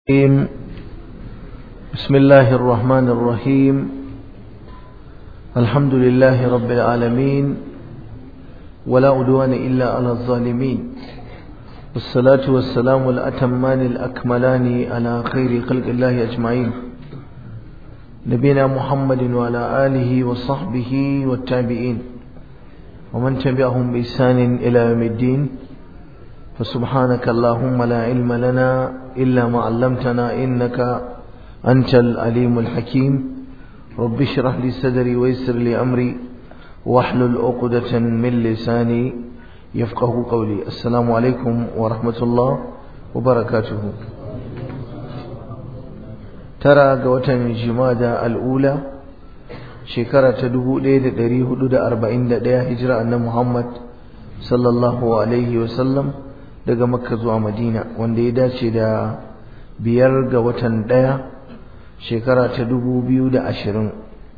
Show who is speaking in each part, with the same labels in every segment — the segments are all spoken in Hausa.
Speaker 1: الرحيم بسم الله الرحمن الرحيم الحمد لله رب العالمين ولا عدوان إلا على الظالمين والصلاة والسلام الأتمان الأكملان على خير خلق الله أجمعين نبينا محمد وعلى آله وصحبه والتابعين ومن تبعهم بإحسان إلى يوم الدين فسبحانك اللهم لا علم لنا إلا ما علمتنا إنك أنت العليم الحكيم رب اشرح لي صدري ويسر لي أمري واحلل عقدة من لساني يفقه قولي السلام عليكم ورحمة الله وبركاته ترى قوة جمادة الأولى شكرة تدهو ليد دريه لدى أربعين دا هجرة أن محمد صلى الله عليه وسلم daga makka zuwa madina wanda ya dace da biyar ga watan ɗaya shekara ta dubu biyu da ashirin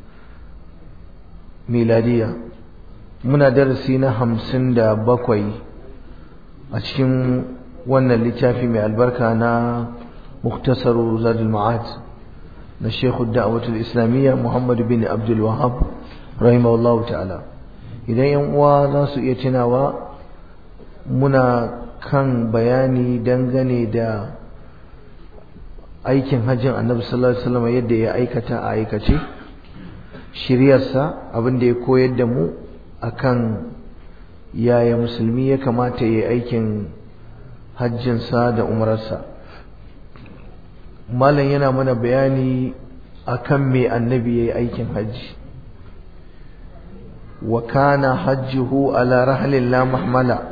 Speaker 1: miladiya muna darasi na hamsin da bakwai a cikin wannan littafi mai albarka na muktasaru zadul ma'ad na shekhu da'awatul islamiyya muhammadu bin abdul wahab rahimahullahu ta'ala idan yan uwa za su iya tunawa muna kan bayani dangane da aikin hajjin annabi sallallahu alaihi wasallam yadda ya aikata a aikace shiryarsa abin da ya koyar da mu akan yaya musulmi ya kamata ya yi aikin hajjinsa da umararsa malam yana mana bayani akan me annabi ya yi aikin hajji wa kana hajjuhu ala rahlin la mahmala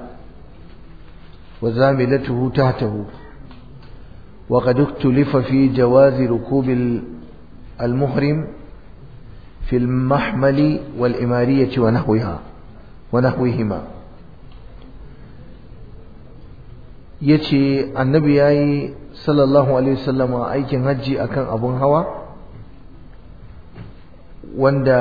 Speaker 1: وزاملته تحته وقد اختلف في جواز ركوب المحرم في المحمل والإمارية ونحوها ونحوهما yace annabi yayi sallallahu alaihi wasallam aikin hajji akan abun hawa wanda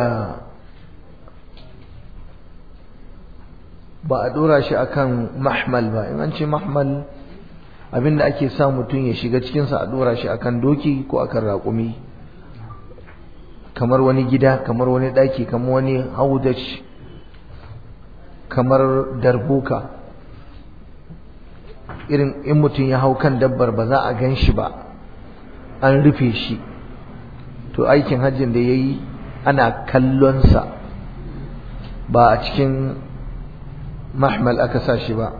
Speaker 1: ba a dora shi akan mahmal ba in an ce mahmal abinda ake sa mutum ya shiga cikinsa a dora shi akan doki ko akan raƙumi kamar wani gida kamar wani ɗaki kamar wani haudaj kamar darbuka irin in mutum ya hau kan dabbar ba za a gan shi ba an rufe shi to aikin hajjin da ya yi ana kallonsa ba a cikin mahmal aka sa shi ba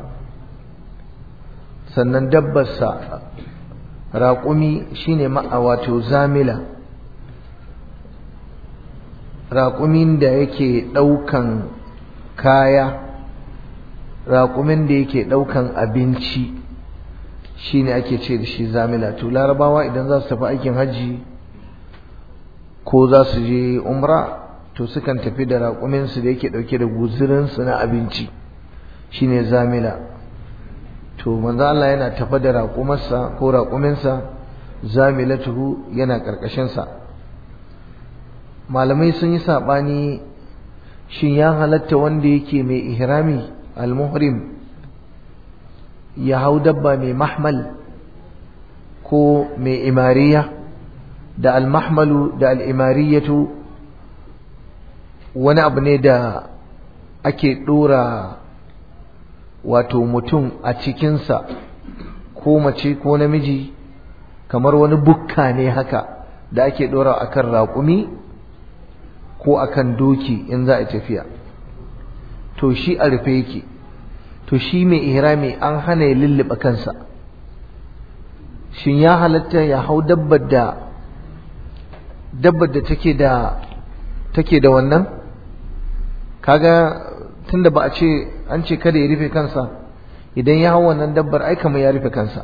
Speaker 1: sannan dabbarsa raƙumi shine ma'a wato zamila raƙumin da yake ɗaukan kaya raƙumin da yake ɗaukan abinci shine ake ce da shi zamila to larabawa idan za su tafi aikin hajji ko za su je umra to sukan tafi da raƙuminsu da yake ɗauke da guzurinsu na abinci shine zamila to manzo Allah yana tafa da raƙumarsa ko raƙuminsa zamilatuhu yana ƙarƙashin sa malamai sun yi sabani shin ya halatta wanda yake mai ihrami al-muhrim ya hau dabba mai mahmal ko mai imariya da al-mahmalu da al-imariyatu wani abu ne da ake ɗora wato mutum a cikinsa ko mace ko namiji kamar wani bukka ne haka da ake ɗora akan raƙumi ko akan doki in za a tafiya to shi a rufe yake to shi mai ihrami an hana ya lullube kansa shin ya halatta ya hau dabbar da dabbar da take da take da wannan kaga tunda ba a ce an ce kada ya rufe kansa idan ya hau wannan dabbar ai kamar ya rufe kansa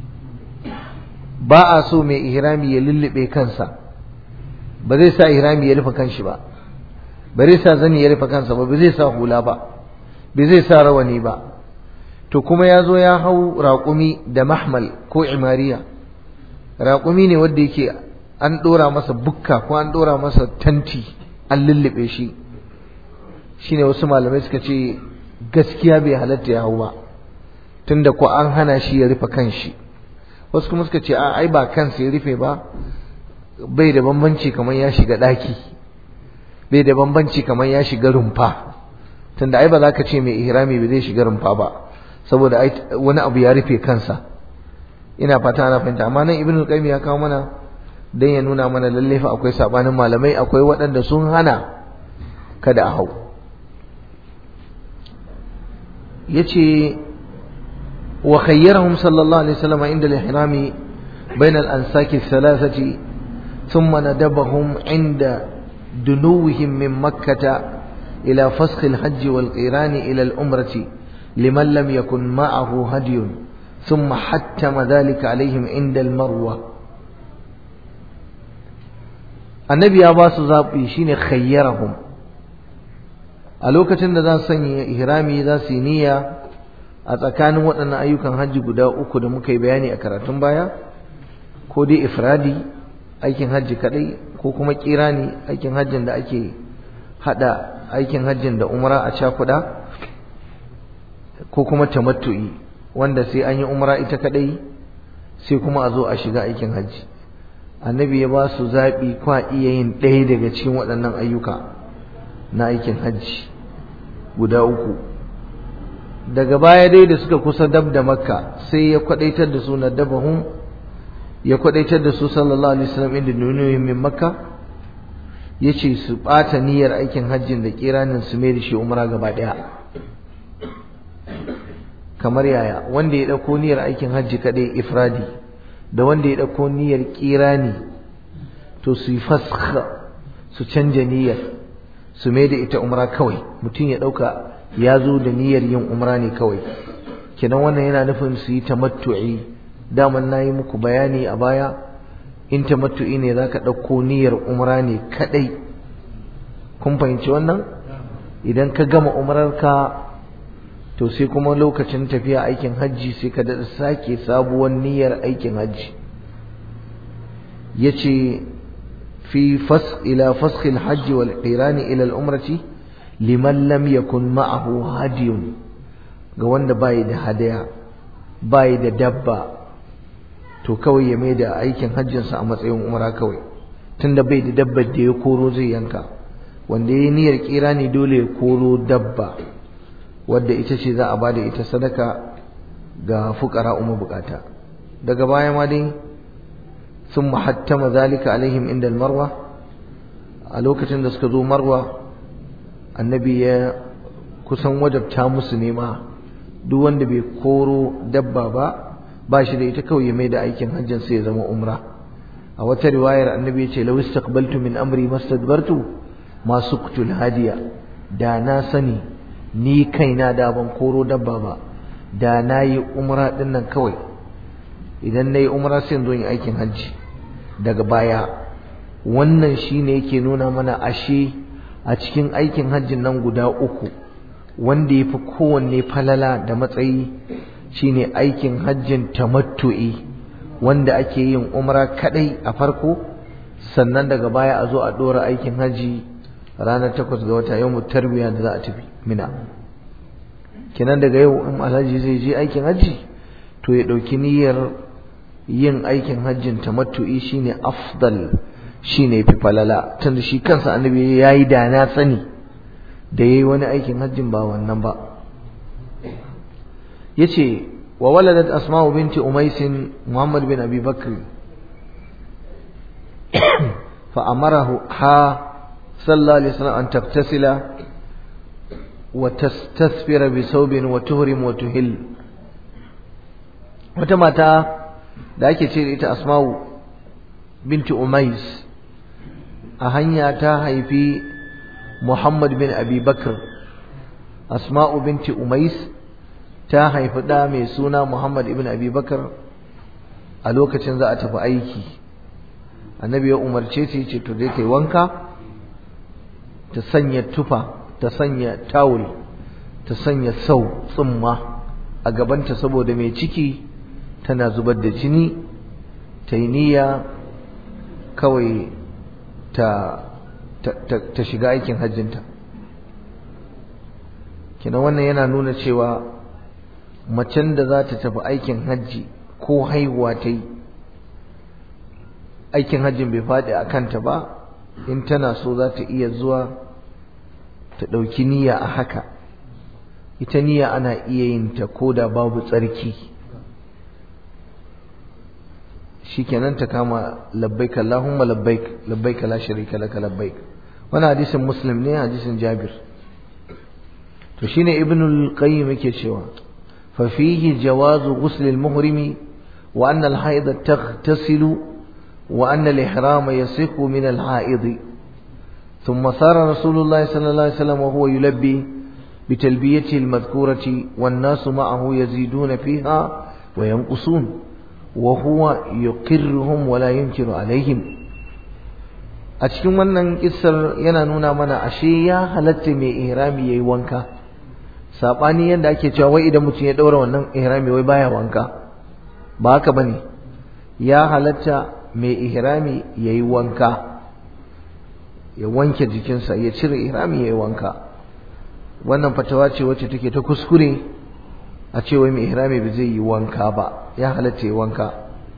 Speaker 1: ba a so mai ihrami ya lullube kansa ba zai sa ihrami ya rufe kanshi ba ba zai sa zani ya rufe kansa ba ba zai sa hula ba ba zai sa rawani ba to kuma ya zo ya hau raƙumi da mahmal ko imariya raƙumi ne wanda yake an ɗora masa bukka ko an ɗora masa tanti an lullube shi shine wasu malamai suka ce gaskiya bai halatta ya hau ba tunda ko an hana shi ya rufe kanshi wasu kuma suka ce a ai ba kansa ya rufe ba bai da bambanci kamar ya shiga ɗaki bai da bambanci kamar ya shiga rumfa tunda ai ba za ka ce mai ihrami ba zai shiga rumfa ba saboda wani abu ya rufe kansa ina fata ana fahimta amma nan ibnu qayyim ya kawo mana dan ya nuna mana lalle fa akwai sabanin malamai akwai waɗanda sun hana kada a hau yace wa khayyarahum sallallahu alaihi wasallam inda al-ihrami bayna al-ansaki thalathati thumma nadabahum inda dunuwihim min makkah ila fasakh al-hajj wal-qiran ila al-umrati liman lam yakun ma'ahu hadyun thumma hattama dhalika alaihim inda al-marwa annabi ya ba su zaɓi shine khayyarahum a lokacin da za su sanya ihrami za su yi niyya a tsakanin waɗannan ayyukan hajji guda uku da muka yi bayani a karatun baya ko dai ifradi aikin hajji kadai ko kuma kirani aikin hajjin da ake hada aikin hajjin da umra a cakuda ko kuma tamattu'i wanda sai an yi umra ita kadai sai kuma a zo a shiga aikin hajji annabi ya ba su zaɓi kwa iya yin ɗaya daga cikin waɗannan ayyuka na aikin hajji guda uku daga baya dai da suka kusa dab da makka sai ya kwadaitar da su na dabahun ya kwadaitar da su sallallahu alaihi wasallam inda nunuhin min makka ya ce su ɓata niyyar aikin hajjin da kiranin su mai da shi umra gaba ɗaya kamar yaya wanda ya ɗauko niyyar aikin hajji kaɗai ifradi da wanda ya ɗauko niyyar kirani to su yi fasha su canja niyyar su mai da ita umra kawai mutum ya ɗauka ya zo da niyyar yin umra ne kawai kenan wannan yana nufin su yi tamattu'i daman na yi muku bayani a baya in tamattu'i ne za ka ɗauko niyyar umra ne kaɗai kun fahimci wannan idan ka gama umrarka to sai kuma lokacin tafiya aikin hajji sai ka daɗa sake sabuwar niyyar aikin hajji ya ce fi ila faskil hajji wal qirani ila al-umrati liman lam yakun ma'ahu hadiyun ga wanda bai da hadaya bai da dabba to kawai ya mai da aikin hajjinsa a matsayin umra kawai tunda bai da dabbar da ya koro zai yanka wanda ya yi niyyar kira ne dole ya koro dabba wadda ita ce za a bada ita sadaka ga fukara umma bukata daga baya ma dai sun mahattama zalika alaihim inda marwa a lokacin da suka zo marwa annabi ya kusan wajabta musu nema duk wanda bai koro dabba ba ba shi da ita kawai ya mai da aikin hajjin sai ya zama umra a wata riwayar annabi ya ce law istaqbaltu min amri mastadbartu ma suqtul hadiya da na sani ni kaina da ban koro dabba ba da na yi umra din nan kawai idan na yi umra sai zo yin aikin hajji daga baya wannan shine yake nuna mana ashe a cikin aikin hajjin nan guda uku wanda ya fi kowanne falala da matsayi shine aikin hajjin tamattu'i wanda ake yin umra kadai a farko sannan daga baya a zo a dora aikin hajji ranar takwas ga wata yau tarbiya da za a tafi mina kenan daga yau in alhaji zai je aikin hajji to ya ɗauki niyyar yin aikin hajjin tamattu'i shine afdal shine fi falala tunda shi kansa annabi yayi da na sani da yayi wani aikin hajjin ba wannan ba yace wa waladat asma'u binti umais muhammad bin abi bakr fa amarahu ha sallallahu alaihi wasallam an taftasila wa tastasfira bi thawbin wa tuhrim wa tuhil wata mata da ake ce ita asma'u binti umais a hanya ta haifi muhammad bin abi bakr asma'u binti umais ta haifi ɗa mai suna muhammad ibn abi bakr a lokacin za a tafi aiki annabi ya umarce ta ce to dai ta wanka ta sanya tufa ta sanya tawul ta sanya sau tsumma a gabanta saboda mai ciki tana zubar da jini ta yi niyya kawai ta, ta, shiga aikin hajjinta kina wannan yana nuna cewa macen da za ta tafi aikin hajji ko haihuwa ta yi aikin hajjin bai faɗi a kanta ba in tana so za ta iya zuwa ta ɗauki niyya a haka ita niyya ana iya yin ta ko da babu tsarki shikenan ta kama labbaik Allahumma labbaik labbaik la sharika laka labbaik wannan hadisin muslim ne hadisin jabir to shine ibnul qayyim yake cewa fa fihi jawazu ghusl al muhrimi wa anna al haid taghtasilu wa anna al ihram yasihu min al haid ثم صار رسول الله صلى الله عليه وسلم وهو يلبي بتلبيته المذكورة والناس معه يزيدون فيها وينقصون وهو يقرهم ولا ينكر عليهم a cikin wannan kissar yana nuna mana ashe ya halatta mai ihrami yayi wanka sabani yadda ake cewa wai idan mutum ya daura wannan ihrami wai baya wanka ba haka bane ya halatta mai ihrami yayi wanka ya wanke jikinsa ya cire ihrami yayi wanka wannan fatawa ce wacce take ta kuskure a ce wai mai ihrami ba zai yi wanka ba ya halatta yi wanka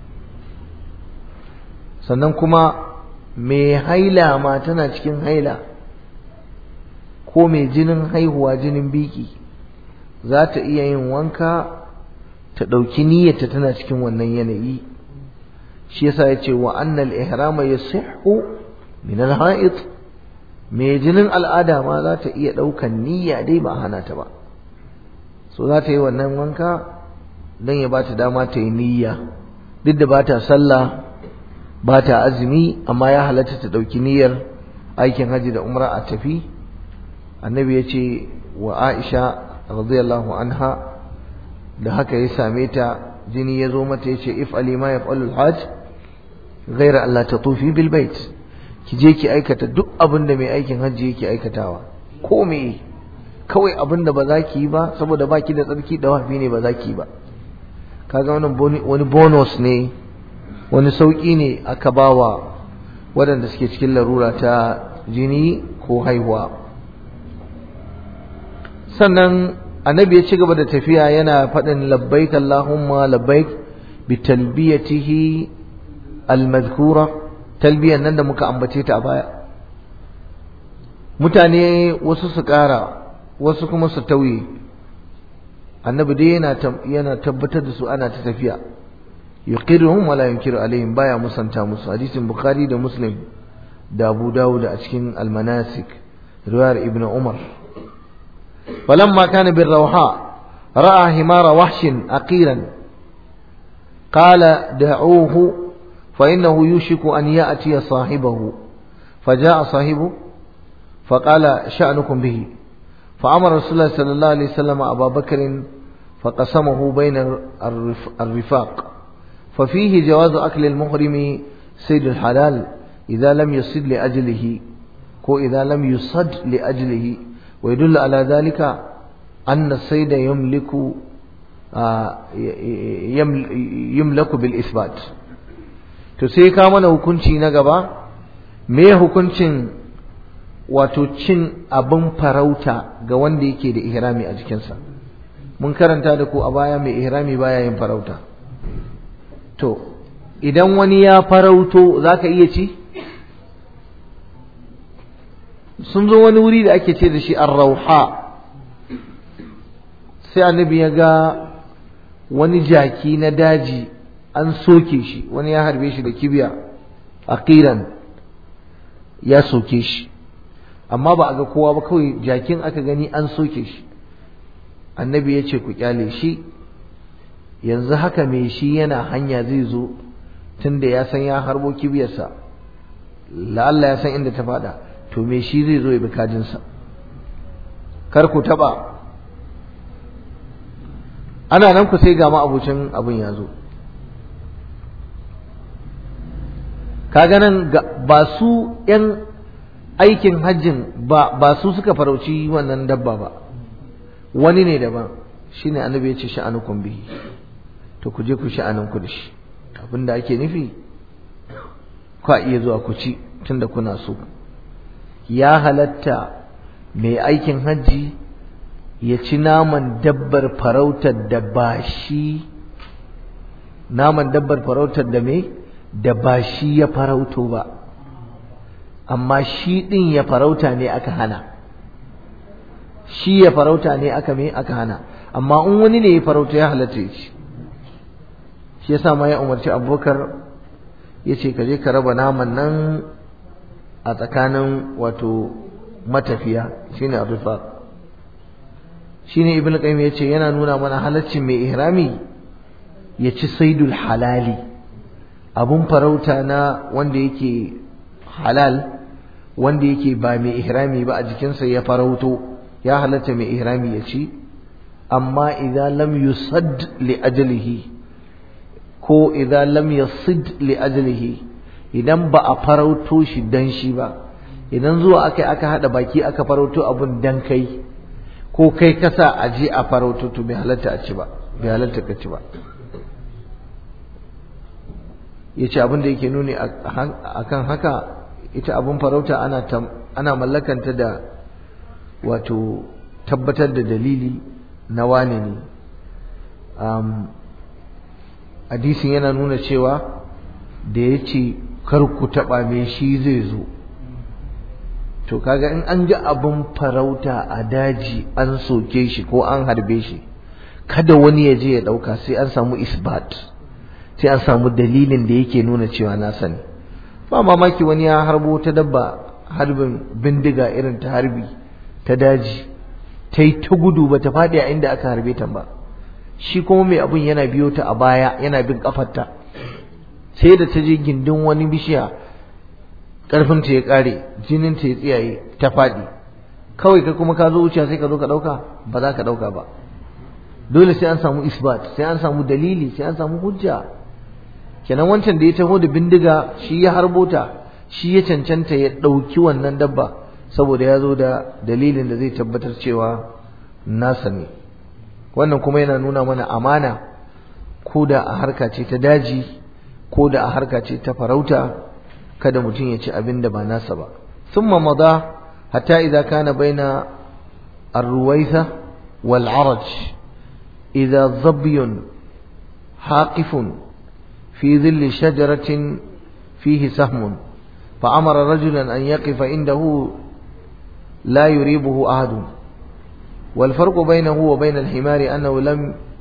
Speaker 1: sannan kuma mai haila ma tana cikin haila ko mai jinin haihuwa jinin biki za ta iya yin wanka ta ɗauki niyyarta tana cikin wannan yanayi shi yasa ya ce wa annal ihrama yasihhu min al-ha'id mai jinin al'ada ma za ta iya ɗaukan niyya dai ba hana ta ba so za ta yi wannan wanka don ya ba ta dama ta yi niyya duk da ba ta sallah ba ta azumi amma ya halatta ta ɗauki niyyar aikin hajji da umra a tafi annabi ya ce wa aisha radiyallahu anha da haka ya same ta jini ya zo mata ya ce if alima ya fa'alul hajj ghaira Allah ta tufi bil bait ki je ki aikata duk abin da mai aikin hajji yake aikatawa ko me kawai abin da ba za ki yi ba saboda baki da tsarki da wafi ne ba za ki yi ba kaga wannan wani bonus ne wani sauƙi ne aka bawa waɗanda suke cikin larura ta jini ko haihuwa sannan annabi ya ci gaba da tafiya yana faɗin labbaik Allahumma labbaik bi talbiyatihi almadhkura talbiyan nan da muka ambace ta a baya mutane wasu su ƙara wasu kuma su tauye annabi dai yana yana tabbatar da su ana ta tafiya yuqirruhum wala yunkiru alaihim baya musanta musu hadisin bukhari da muslim da abu dawud a cikin almanasik riwayar ibn umar falamma kana bir rawha ra'a himara wahshin aqiran qala da'uhu fa innahu yushiku an ya'ti sahibahu فجاء صاحبه فقال شأنكم به فأمر رسول الله صلى الله عليه وسلم أبا بكر فقسمه بين الرفاق ففيه جواز أكل المحرم سيد الحلال إذا لم يصد لأجله كو إذا لم يصد لأجله ويدل على ذلك أن السيد يملك يملك بالإثبات تسيكا من hukunci na gaba me hukuncin wato cin abin farauta ga wanda yake da ihrami a jikinsa mun karanta da ku a baya mai ihrami baya yin farauta to idan wani ya farauto zaka iya ci sun zo wani wuri da ake ce da shi ar-rauha sai annabi ya ga wani jaki na daji an soke shi wani ya harbe shi da kibiya aqiran ya soke shi amma ba a ga kowa ba kawai jakin aka gani an soke shi annabi ya ce ku kyale shi yanzu haka mai shi yana hanya zai zo tunda ya san ya harbo kibiyarsa la'alla ya san inda ta fada to mai shi zai zo ya bi kajinsa kar ku taba ana nan ku sai ga ma abucin abin ya zo kaga nan ba su yan aikin hajjin ba ba su suka farauci wannan dabba ba wani ne daban shine annabi ya ce sha'anukum bihi to ku je ku sha'anin ku da shi abinda ake nufi ku iya zuwa ku ci tunda kuna so ya halatta mai aikin hajji ya ci naman dabbar farautar da ba shi naman dabbar farautar da me da ba shi ya farauto ba amma shi ɗin ya farauta ne aka hana shi ya farauta ne aka me aka hana amma in wani ne ya farauta ya halatta ya ci shi yasa ma ya umarci abubakar ya ce ka je ka raba naman nan a tsakanin wato matafiya shine arrifa shine ibnu qayyim ya ce yana nuna mana halaccin mai ihrami ya ci saidul halali abun farauta na wanda yake halal wanda yake ba mai ihrami ba a jikinsa ya farauto ya halatta mai ihrami ya ci amma idan lam yusad li ajalihi ko idan lam yasid li ajalihi idan ba a farauto shi dan shi ba idan zuwa aka aka hada baki aka farauto abun dan kai ko kai kasa a je a farauto to bai halatta a ci ba bai halatta ka ci ba yace abin da yake nuni akan haka ita abun farauta ana ana mallakanta da wato tabbatar da dalili na wane ne hadisin yana nuna cewa da ya ce kar ku taɓa me shi zai zo to kaga in an ga abin farauta a daji an soke shi ko an harbe shi kada wani ya je ya ɗauka sai an samu isbat sai an samu dalilin da yake nuna cewa na sani ba mamaki wani ya harbo ta dabba harbin bindiga irin ta harbi ta daji ta yi ta gudu ba ta faɗi a inda aka harbe ta ba shi kuma mai abun yana biyo ta a baya yana bin kafarta sai da ta je gindin wani bishiya karfin ta ya kare jinin ta ya tsiyaye ta faɗi kawai ka kuma ka zo wuce sai ka zo ka ɗauka ba za ka ɗauka ba dole sai an samu isbat sai an samu dalili sai an samu hujja kenan wancan da ya taho da bindiga shi ya harbo ta shi ya cancanta ya ɗauki wannan dabba saboda ya zo da dalilin da zai tabbatar cewa nasa ne wannan kuma yana nuna mana amana ko da a harka ce ta daji ko da a harka ce ta farauta kada mutum ya ci abin da ba nasa ba thumma mada hatta idza kana baina ar-ruwaitha wal araj idza dhabyun haqifun fi dhilli shajaratin fihi sahmun فأمر رجلا أن يقف عنده لا يريبه أحد والفرق بينه وبين الحمار أنه لم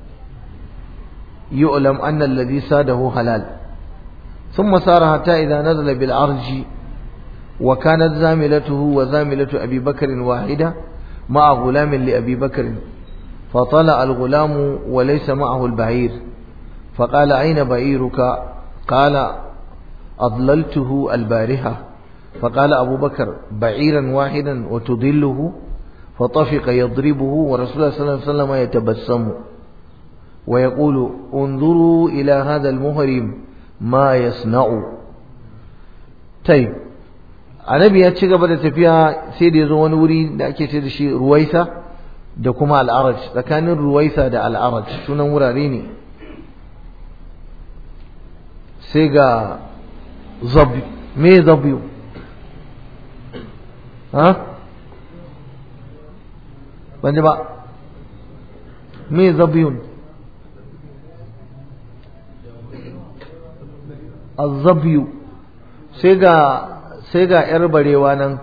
Speaker 1: يؤلم أن الذي ساده حلال ثم سار حتى إذا نزل بالعرج وكانت زاملته وزاملة أبي بكر واحدة مع غلام لأبي بكر فطلع الغلام وليس معه البعير فقال أين بعيرك قال أضللته البارحة فقال أبو بكر بعيرا واحدا وتضله فطفق يضربه ورسول الله صلى الله عليه وسلم يتبسم ويقول انظروا إلى هذا المهرم ما يصنع طيب annabi ya ci gaba da tafiya sai da ya zo wani wuri da ake ce da shi ruwaisa da kuma al'araj tsakanin ruwaisa da al'araj sunan wurare ne sai ga zabi me zabiyu ha ban ji ba me zabiyun azabiyu sai ga sai ga yar barewa nan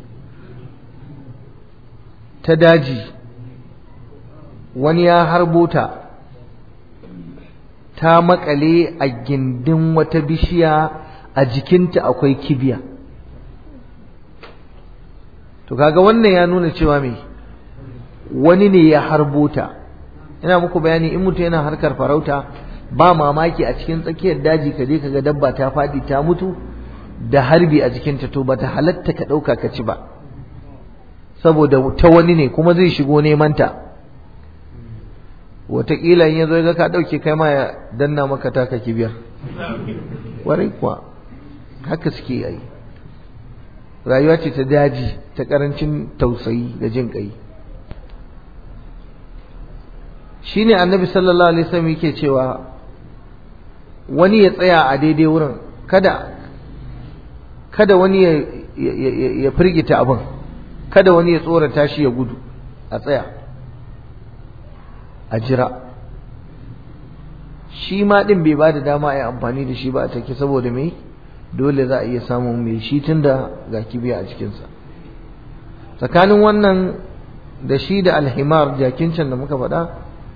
Speaker 1: ta daji wani ya harbo ta ta makale a gindin wata bishiya a jikinta akwai kibiya to kaga wannan ya nuna cewa me wani ne ya harbo ta ina muku bayani in mutum yana harkar farauta ba mamaki a cikin tsakiyar daji ka je kaga dabba ta fadi ta mutu da harbi a jikinta to bata halatta ka ɗauka ka ci ba saboda ta wani ne kuma zai shigo neman ta wataƙila in ya zo ga ka ɗauke kai ma ya danna maka taka kibiyar warai kuwa haka suke yi rayuwa ce ta daji ta ƙarancin tausayi da jin ƙai shine annabi sallallahu alaihi wasallam yake cewa wani ya tsaya a daidai wurin kada kada wani ya ya firgita abin kada wani ya tsorata shi ya gudu a tsaya a jira shi ma din bai ba da dama a yi amfani da shi ba a take saboda me dole za a iya samun mai shi tun da ga kibiya a cikinsa tsakanin wannan da shi da alhimar jakin can da muka faɗa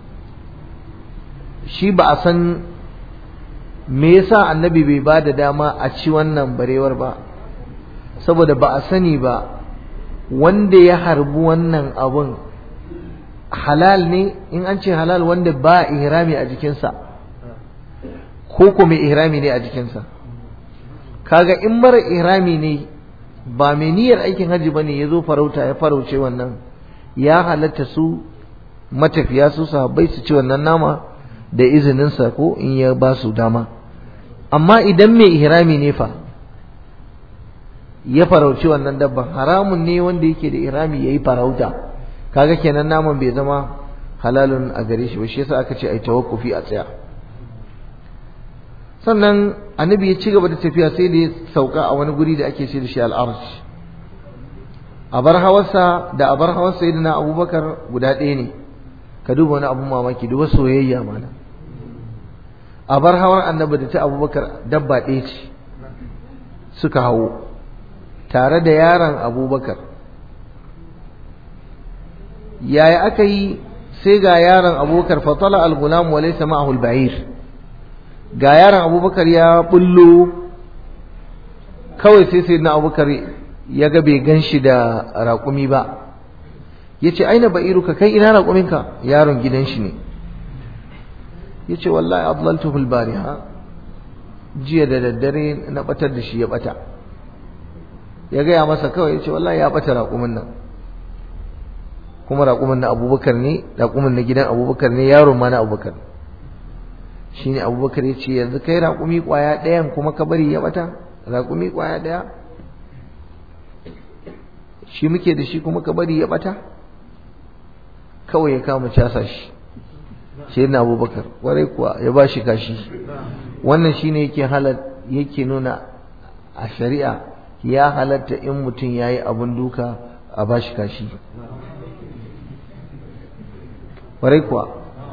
Speaker 1: shi ba a san me yasa annabi bai ba da dama a ci wannan barewar ba saboda ba a sani ba wanda ya harbi wannan abun halal ne in an ce halal wanda ba ihrami a jikinsa ko kuma ihrami ne a jikinsa kaga in mara ihrami ne ba mai niyyar aikin hajji bane ya zo farauta ya farauce wannan ya halatta su matafiya su sahabbai su ci wannan nama da izininsa ko in ya ba su dama amma idan mai ihrami ne fa ya farauci wannan dabban haramun ne wanda yake da ihrami yayi farauta kaga kenan naman bai zama halalun a gare shi ba shi yasa aka ce ai tawakkufi a tsaya sannan annabi ya ci gaba da tafiya sai da ya sauka a wani guri da ake ce da shi al'arsh a bar hawarsa da a bar hawar sayyidina abubakar guda ɗaya ne ka duba wani abun mamaki duba soyayya mana a bar hawar annabi da ta abubakar dabba ɗaya ce suka hawo tare da yaron abubakar yaya aka yi sai ga yaron abubakar fatala al-gulam wa laysa ma'ahu al-ba'ir ga yaron abubakar ya bullo kawai sai sai na abubakar ya ga bai gan shi da raƙumi ba ya ce aina ba'iruka kai ina raƙuminka yaron gidan shi ne ya ce wallahi adlaltuhu bariha jiya da daddare na batar da shi ya bata ya gaya masa kawai ya ce wallahi ya bata raƙumin nan kuma raƙumin na abubakar ne raƙumin na gidan abubakar ne yaron ma na abubakar shi ne abubakar ya ce yanzu kai raƙumi ƙwaya ɗayan kuma ka bari ya bata raƙumi ƙwaya ɗaya shi muke da shi kuma ka bari ya bata kawai ya kama casa shi shi na abubakar warai kuwa ya ba shi kashi wannan shi ne yake yake nuna a shari'a ya halatta in mutum ya yi abin duka a ba shi kashi warai kuwa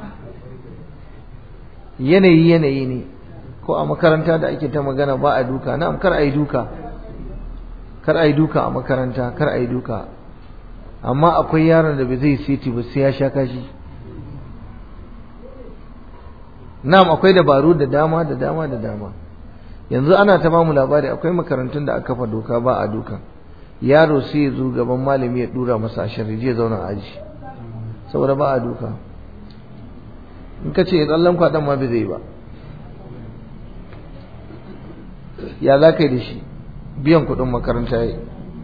Speaker 1: yanayi yanayi ne ko a makaranta da ake ta magana ba a duka na'am kar a yi duka kar a yi duka a makaranta kar a yi duka amma akwai yaron da bai zai siti ba sai ya sha kashi na'am akwai dabaru da dama da dama da dama yanzu ana ta bamu labari akwai makarantun da aka kafa doka ba a duka yaro sai ya zo gaban malami ya dura masa ashar ya zauna aji saboda ba a duka in ka ce tsallan kwaɗan ma bai zai ba ya za ka yi da shi biyan kuɗin makaranta ya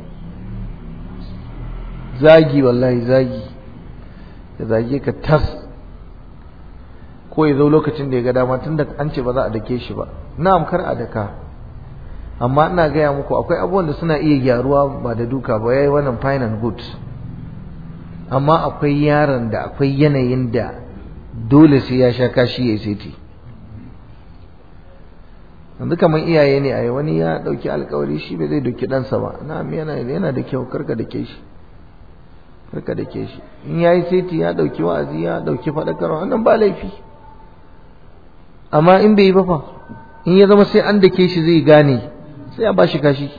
Speaker 1: zagi wallahi zagi ya zage ka tas ko ya zo lokacin da ya ga dama tun da an ce ba za a dake shi ba na'am kar a daka amma ina gaya muku akwai abubuwan da suna iya gyaruwa ba da duka ba yayi wannan fine and good amma akwai yaron da akwai yanayin da dole sai ya sha kashi ya seti yanzu kamar iyaye ne a wani ya dauki alkawari shi bai zai doki ɗansa ba na yana yana da kyau karka da ke shi karka da ke shi in ya yi seti ya dauki wa'azi ya dauki faɗakarwa wannan ba laifi amma in bai yi ba fa in ya zama sai an da ke shi zai gane sai a ba shi kashi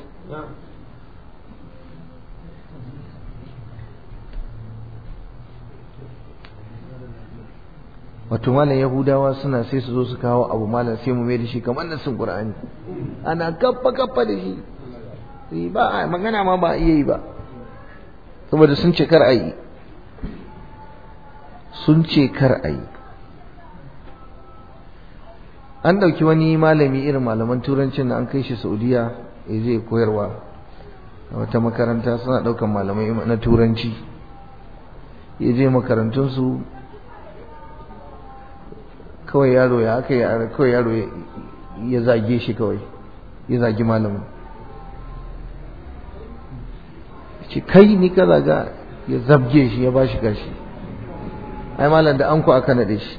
Speaker 1: wato malam yahudawa suna sai su zo su kawo abu malam sai mu mai da shi kamar nasin qur'ani ana kaffa kaffa da shi sai ba magana ma ba iya yi ba saboda sun ce kar ayi sun ce kar ayi an ɗauki wani malami irin malaman turancin da an kai shi saudiya ya zai koyarwa a wata makaranta suna ɗaukan malamai na turanci ya je makarantunsu kawai yaro ya aka yi kawai yaro ya zage shi kawai ya zagi malamin ce kai ni ka zaga ya zabge shi ya ba shi gashi ai malam da anko aka naɗe shi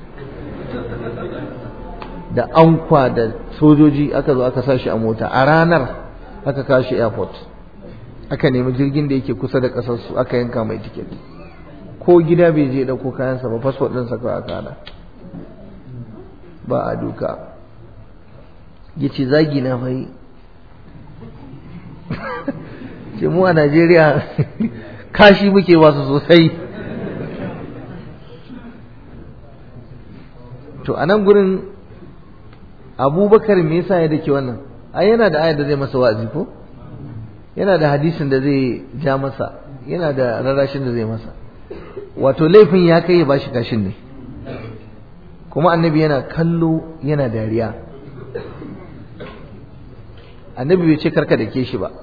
Speaker 1: da ankwa da sojoji aka zo aka sa shi a mota a ranar aka kawo shi airport aka nemi jirgin da yake kusa da ƙasarsu aka yanka mai tiket ko gida bai je ɗauko kayansa ba fasfot ɗinsa kawai aka hada ba a duka ya ce zagi na fai ce mu a najeriya kashi muke wasu sosai to a nan gurin abubakar me yasa ya dake wannan ai yana da ayar da zai masa wa'azi ko yana da hadisin da zai ja masa yana da rarashin da zai masa wato laifin ya kai ya bashi kashin ne kuma annabi yana kallo yana dariya annabi bai ce karka da ke shi ba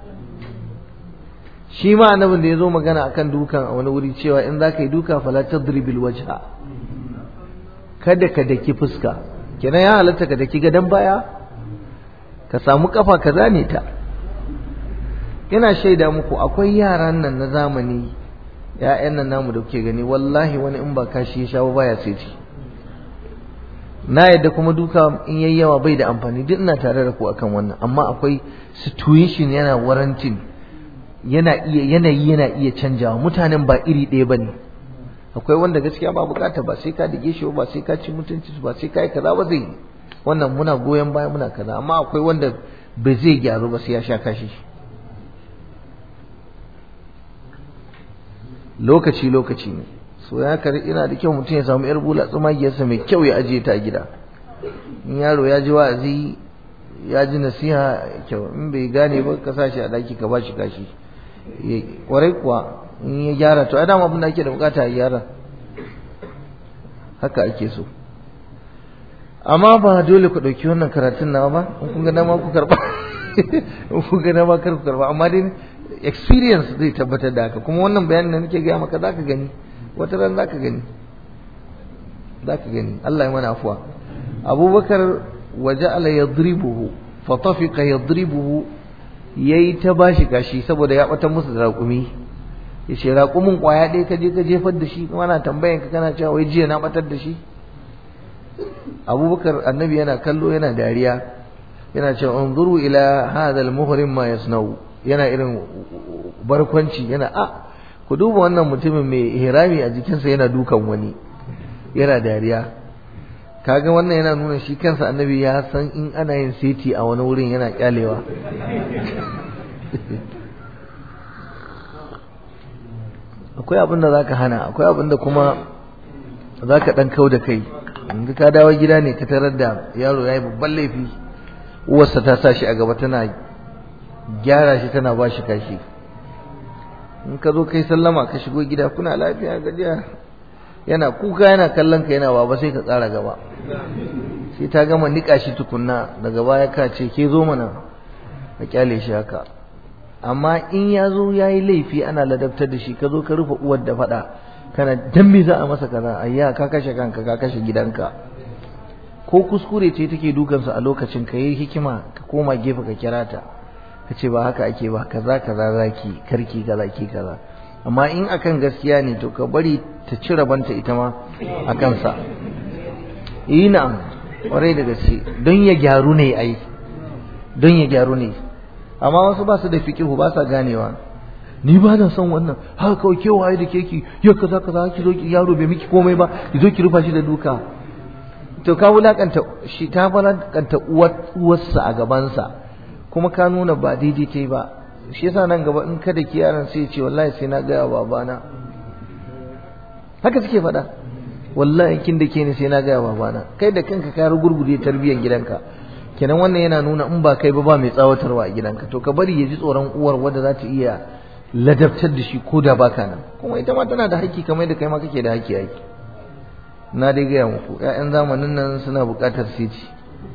Speaker 1: shi ma annabin da ya zo magana akan dukan a wani wuri cewa in za ka yi duka fala tadribil wajha kada ka daki fuska kenan ya halatta ka daki gadon baya ka samu kafa ka zane ta ina shaida muku akwai yaran nan na zamani ya'yan nan namu da kuke gani wallahi wani in ba kashi ya shawo baya sai ci na yadda kuma duka in yayi yawa bai da amfani duk ina tare da ku akan wannan amma akwai situation yana warantin yana iya yanayi yana iya canjawa mutanen ba iri ɗaya bane akwai wanda gaskiya ba bukata ba sai ka dige shi ba sai ka ci mutunci ba sai ka yi kaza ba zai wannan muna goyon baya muna kaza amma akwai wanda ba zai gyaru ba sai ya sha kashi lokaci lokaci ne so ya kar ina da kyau mutum ya samu yar bula tsumagiyarsa mai kyau ya ajiye ta a gida in yaro ya ji wa'azi ya ji nasiha kyau in bai gane ba ka sa shi a daki ka ba shi kashi kwarai kuwa in ya gyara to adam abin da ake da bukata a gyara haka ake so amma ba dole ku ɗauki wannan karatun nawa ba in kun ga dama ku karɓa in kun ga dama kar ku karɓa amma dai experience zai tabbatar da haka kuma wannan bayanin da nake gaya maka zaka gani wata ran zaka gani zaka gani Allah ya mana afuwa Abubakar waja'ala yadribuhu fa tafiqa yadribuhu yayi ta bashi gashi saboda ya bata musu da raƙumi yace raƙumin kwaya ɗaya ka je ka jefar da shi kuma na tambayan ka kana cewa wai jiya na batar da shi Abubakar annabi yana kallo yana dariya yana cewa unzuru ila hadha al-muhrim ma yasnau yana irin barkwanci yana a ku duba wannan mutumin mai ihrami a jikinsa yana dukan wani yana dariya kaga wannan yana nuna shi kansa annabi ya san in ana yin seti a wani wurin yana kyalewa akwai abin da zaka hana akwai abin da kuma zaka dan kau da kai in ka dawo gida ne ka tarar da yaro yayi babban laifi uwarsa ta sa shi a gaba tana gyara shi tana ba shi kashi in ka zo kai sallama ka shigo gida kuna lafiya gajiya yana kuka yana kallon ka yana baba sai ka tsara gaba sai ta gama nika shi tukunna daga baya ka ce ke zo mana ka kyale shi haka amma in ya zo ya yi laifi ana ladabtar da shi ka zo ka rufe uwar da faɗa kana dan me za a masa kaza ayya ka kashe kanka ka kashe gidanka ko kuskure ce take dukansa a lokacin ka yi hikima ka koma gefe ka kira ta ka ce ba haka ake ba kaza kaza zaki karki kaza ki kaza amma in akan gaskiya ne to ka bari ta ci rabanta ita ma a kansa yi na'am kwarai da gaske don ya gyaru ne ai don ya gyaru ne amma wasu ba su da fiqihu ba sa ganewa ni ba na son wannan haka kawai kewaye da keki yau kaza kaza ki zo ki yaro bai miki komai ba ki zo ki rufa shi da duka to ka wulakanta shi ta wulakanta uwarsa a gabansa kuma ka nuna ba daidai ta yi ba shi yasa nan gaba in kada ki yaran sai ce wallahi sai na gaya babana haka suke faɗa wallahi kin da ke ni sai na gaya babana kai da kanka ka gurgurde tarbiyyar gidanka kenan wannan yana nuna in ba kai ba ba mai tsawatarwa a gidanka to ka bari ya ji tsoron uwar wadda za ta iya ladabtar da shi ko da baka nan kuma ita ma tana da haƙƙi kamar da kai ma kake da haƙƙi haƙƙi na dai gaya muku ƴaƴan zamanin nan suna buƙatar siti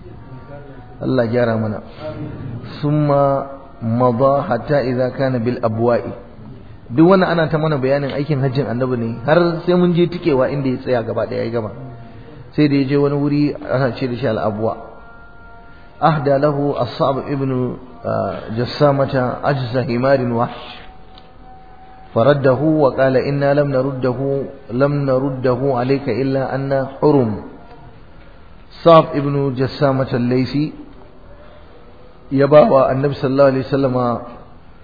Speaker 1: Allah gyara mana summa mada hatta idza kana bil abwa'i duk wannan ana ta mana bayanin aikin hajjin annabi ne har sai mun je tikewa inda ya tsaya gaba daya ya gama sai da ya je wani wuri ana ce da shi al abwa ahda lahu as-sa'b ibn jassamata ajza himarin wahsh فرده وقال إنا لم نرده لم نرده عليك إلا أن حرم صعب ابن جسامة الليثي يباوى النبي صلى الله عليه وسلم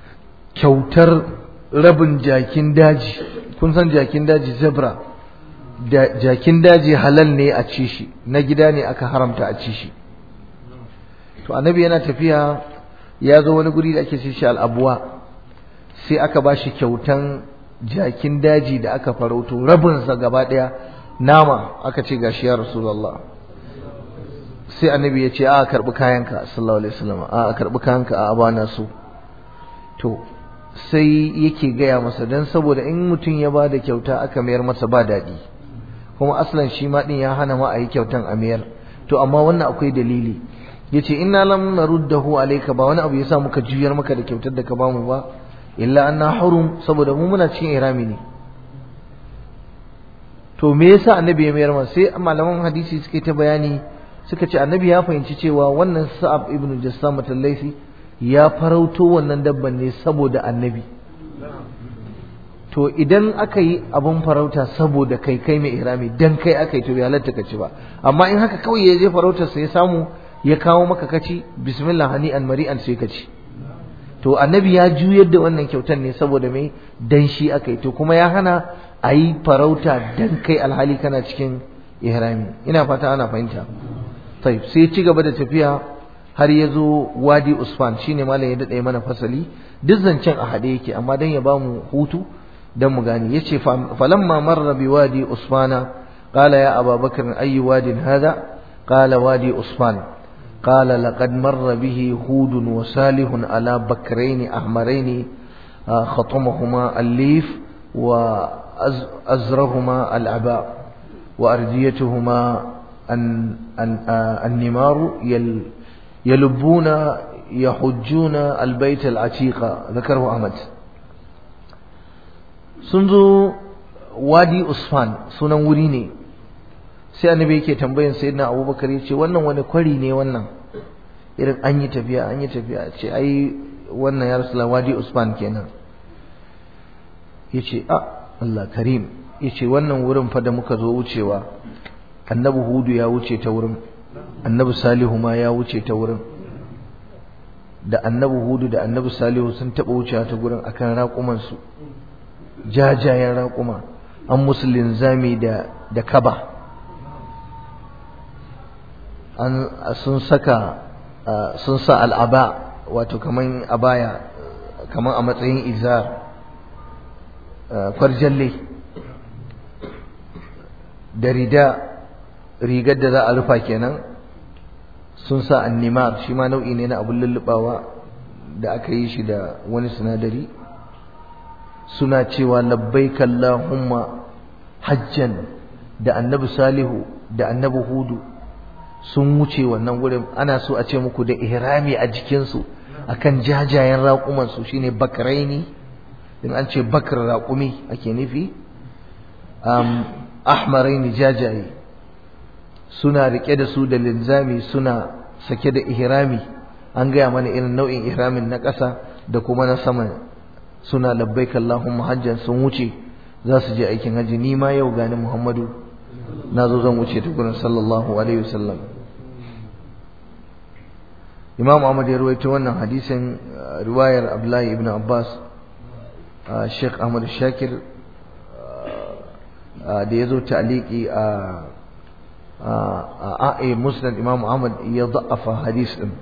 Speaker 1: kyautar rabin jakin daji kun san jakin daji zebra da jakin daji halal ne a ci shi na gida ne aka haramta a ci shi to annabi yana tafiya ya zo wani guri da ake ce shi al'abuwa sai aka ba shi kyautan jakin daji da aka farauto rabinsa gaba ɗaya nama aka ce gashi ya rasulullah sai annabi ya ce a karɓi kayanka sallallahu alaihi wasallam a karɓi kayanka a abana su to sai yake gaya masa dan saboda in mutum ya ba da kyauta aka mayar masa ba daɗi kuma aslan shi ma ɗin ya hana ma a yi kyautan a mayar to amma wannan akwai dalili yace inna lam naruddahu alayka ba wani abu yasa muka juyar maka da kyautar da ka bamu ba illa anna hurum saboda mu muna cikin irami ne to me yasa annabi ya mayar masa sai malaman hadisi suke ta bayani suka ce annabi ya fahimci cewa wannan sa'ab ibn jassam al-laisi ya farauto wannan dabban ne saboda annabi to idan aka yi abun farauta saboda kai kai mai irami dan kai aka yi to bai halatta ka ci ba amma in haka kawai ya je farautar sa ya samu ya kawo maka kaci bismillah hani'an mari'an sai ka ci to annabi ya juyar da wannan kyautar ne saboda mai dan shi aka yi to kuma ya hana a yi farauta dan kai alhali kana cikin ihrami ina fata ana fahimta sai sai ci gaba da tafiya har ya zo wadi usfan shine malam ya daɗe mana fasali duk zancen a haɗe yake amma dan ya ba mu hutu dan mu gane yace falamma marra bi wadi usfana qala ya ababakar ayyu wadin hada qala wadi usfan قال لقد مر به هود وصالح على بكرين أحمرين خطمهما الليف وأزرهما العباء وأرديتهما النمار يلبون يحجون البيت العتيق ذكره أحمد سنزو وادي أصفان سنن وريني sai annabi yake tambayan sayyidina abubakar ya ce wannan wani kwari ne wannan irin an yi tafiya an yi tafiya ce ai wannan ya rasu wadi usman kenan ya ce a Allah karim ya ce wannan wurin fa da muka zo wucewa annabi hudu ya wuce ta wurin annabi salihu ma ya wuce ta wurin da annabi hudu da annabi salihu sun taɓa wucewa ta gurin akan raƙumansu jajayen raƙuma an musu linzami da da kaba an sun saka sun sa al'aba wato kaman abaya kaman a matsayin izar kwarjalle da rida rigar da za a rufa kenan sun sa annimar shi ma nau'i ne na abun lullubawa da aka yi shi da wani sinadari suna cewa labbaik Allahumma hajjan da annabi salihu da annabi hudu sun wuce wannan gurin ana so a ce muku da ihrami a jikinsu akan jajayen raƙumansu shine bakraini in an ce bakar raƙumi ake nufi um, ahmaraini jajaye suna rike da su da linzami suna sake da ihrami an gaya mana irin nau'in ihramin na ƙasa da kuma na sama suna labbaik Allahumma hajjan sun wuce za su je aikin haji ni ma yau gani Muhammadu na zo zan wuce ta gurin sallallahu alaihi wasallam Imam Ahmad ya rawaito wannan hadisin riwayar Abdullahi ibn Abbas Sheikh Ahmad Shakir da ya zo ta'liqi a a a Musnad Imam Ahmad ya da'afa hadis din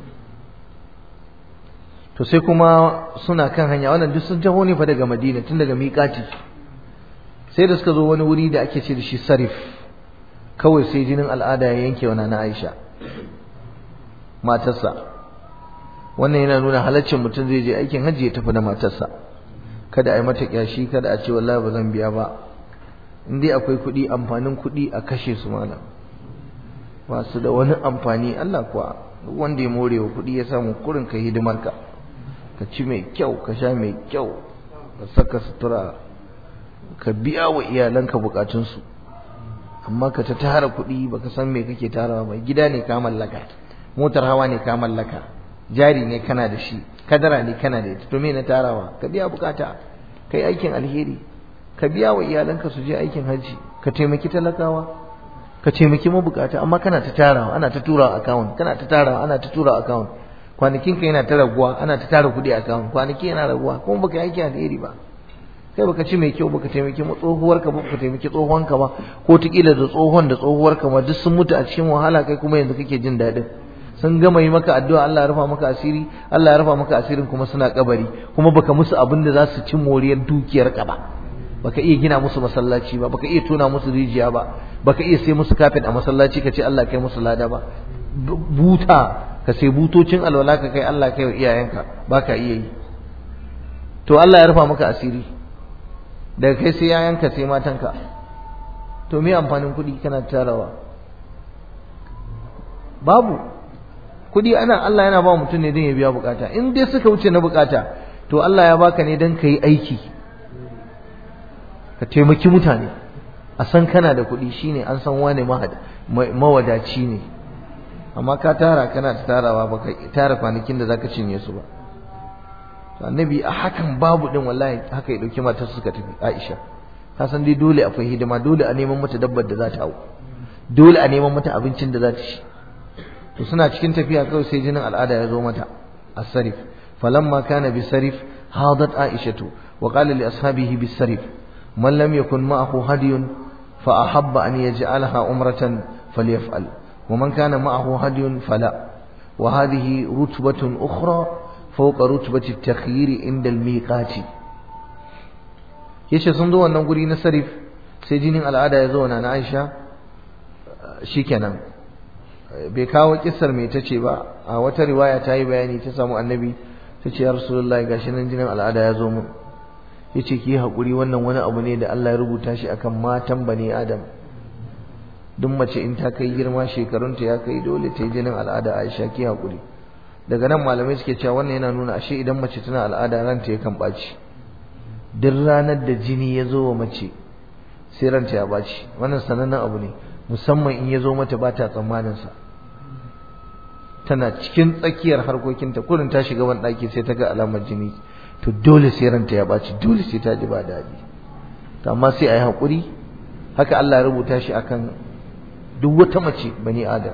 Speaker 1: to sai kuma suna kan hanya wannan duk sun taho ne fa daga Madina tun daga miƙati sai da suka zo wani wuri da ake ce da shi Sarif kawai sai jinin al'ada ya yanke wa na Aisha matarsa wannan yana nuna halaccin mutum zai je aikin hajji ya tafi da matarsa kada a yi mata kyashi kada a ce wallahi ba zan biya ba in dai akwai kuɗi amfanin kuɗi a kashe su malam masu da wani amfani Allah kuwa duk wanda ya more wa kuɗi ya samu kurin ka hidimar ka ka ci mai kyau ka sha mai kyau ka saka sutura ka biya wa iyalanka bukatunsu amma ka ta tara kuɗi baka san me kake tarawa ba gida ne ka mallaka motar hawa ne ka mallaka jari ne kana da shi kadara ne kana da ita to me na tarawa ka biya bukata kai aikin alheri ka biya wa iyalanka su je aikin hajji ka taimaki talakawa ka taimaki mabukata amma kana ta tarawa ana ta tura account kana ta tarawa ana ta tura account kwanakin ka yana ta raguwa ana ta tara kuɗi account kwanaki yana raguwa kuma baka yi aikin alheri ba kai baka ci mai kyau baka taimaki tsohuwarka ba baka taimaki tsohonka ba ko tikila da tsohon da tsohuwarka ma duk sun mutu a cikin wahala kai kuma yanzu kake jin daɗin sun gama yi maka addu'a Allah ya rufa maka asiri Allah ya rufa maka asirin kuma suna kabari kuma baka musu abin da za su ci moriyar dukiyar ka ba baka iya gina musu masallaci ba baka iya tona musu rijiya ba baka iya sai musu kafin a masallaci ka ce Allah kai musu lada ba buta ka sai butocin alwala ka kai Allah kai wa iyayenka baka iya yi to Allah ya rufa maka asiri daga kai sai yayanka sai matanka to me amfanin kuɗi kana tarawa babu kuɗi ana Allah yana ba mutum ne don ya biya bukata in dai suka wuce na bukata to Allah ya baka ne don ka yi aiki ka taimaki mutane a san kana da kuɗi shine an san wane mawadaci ne amma ka tara kana ta tarawa baka tara kwanakin da zaka cinye su ba to annabi a hakan babu din wallahi haka ya dauki matar suka tafi Aisha ka san dai dole akwai hidima dole a neman mata dabbar da za ta hau dole a neman mata abincin da za ta ci to suna cikin tafiya kawai sai jinin al'ada ya zo mata as-sarif falamma kana bisarif hadat aishatu wa qala li ashabihi bisarif man lam yakun ma'ahu hadiyun fa ahabba an yaj'alaha umratan falyaf'al wa man kana ma'ahu hadiyun fala wa hadhihi rutbatun ukhra fawqa rutbati at-takhyir inda al-miqati yace sun zo wannan guri na sarif sai jinin al'ada ya zo na Aisha shikenan bai kawo kissar mai tace ba a wata riwaya ta yi bayani ta samu annabi ta ce ya rasulullahi gashi nan jinin al'ada ya zo mun yace ki hakuri wannan wani abu ne da Allah ya rubuta shi akan matan bani adam duk mace in ta kai girma shekarunta ya kai dole ta yi jinin al'ada Aisha ki hakuri daga nan malamai suke cewa wannan yana nuna ashe idan mace tana al'ada ranta yakan ɓaci duk ranar da jini ya zo wa mace sai ranta ya ɓaci wannan sanannen abu ne musamman in ya zo mata ba ta tsammaninsa tana cikin tsakiyar harkokinta kurin ta shiga wani ɗaki sai ta ga alamar jini to dole sai ranta ya ɓaci dole sai ta ji ba daɗi to amma sai a yi haƙuri haka Allah ya rubuta shi akan duk wata mace bani adam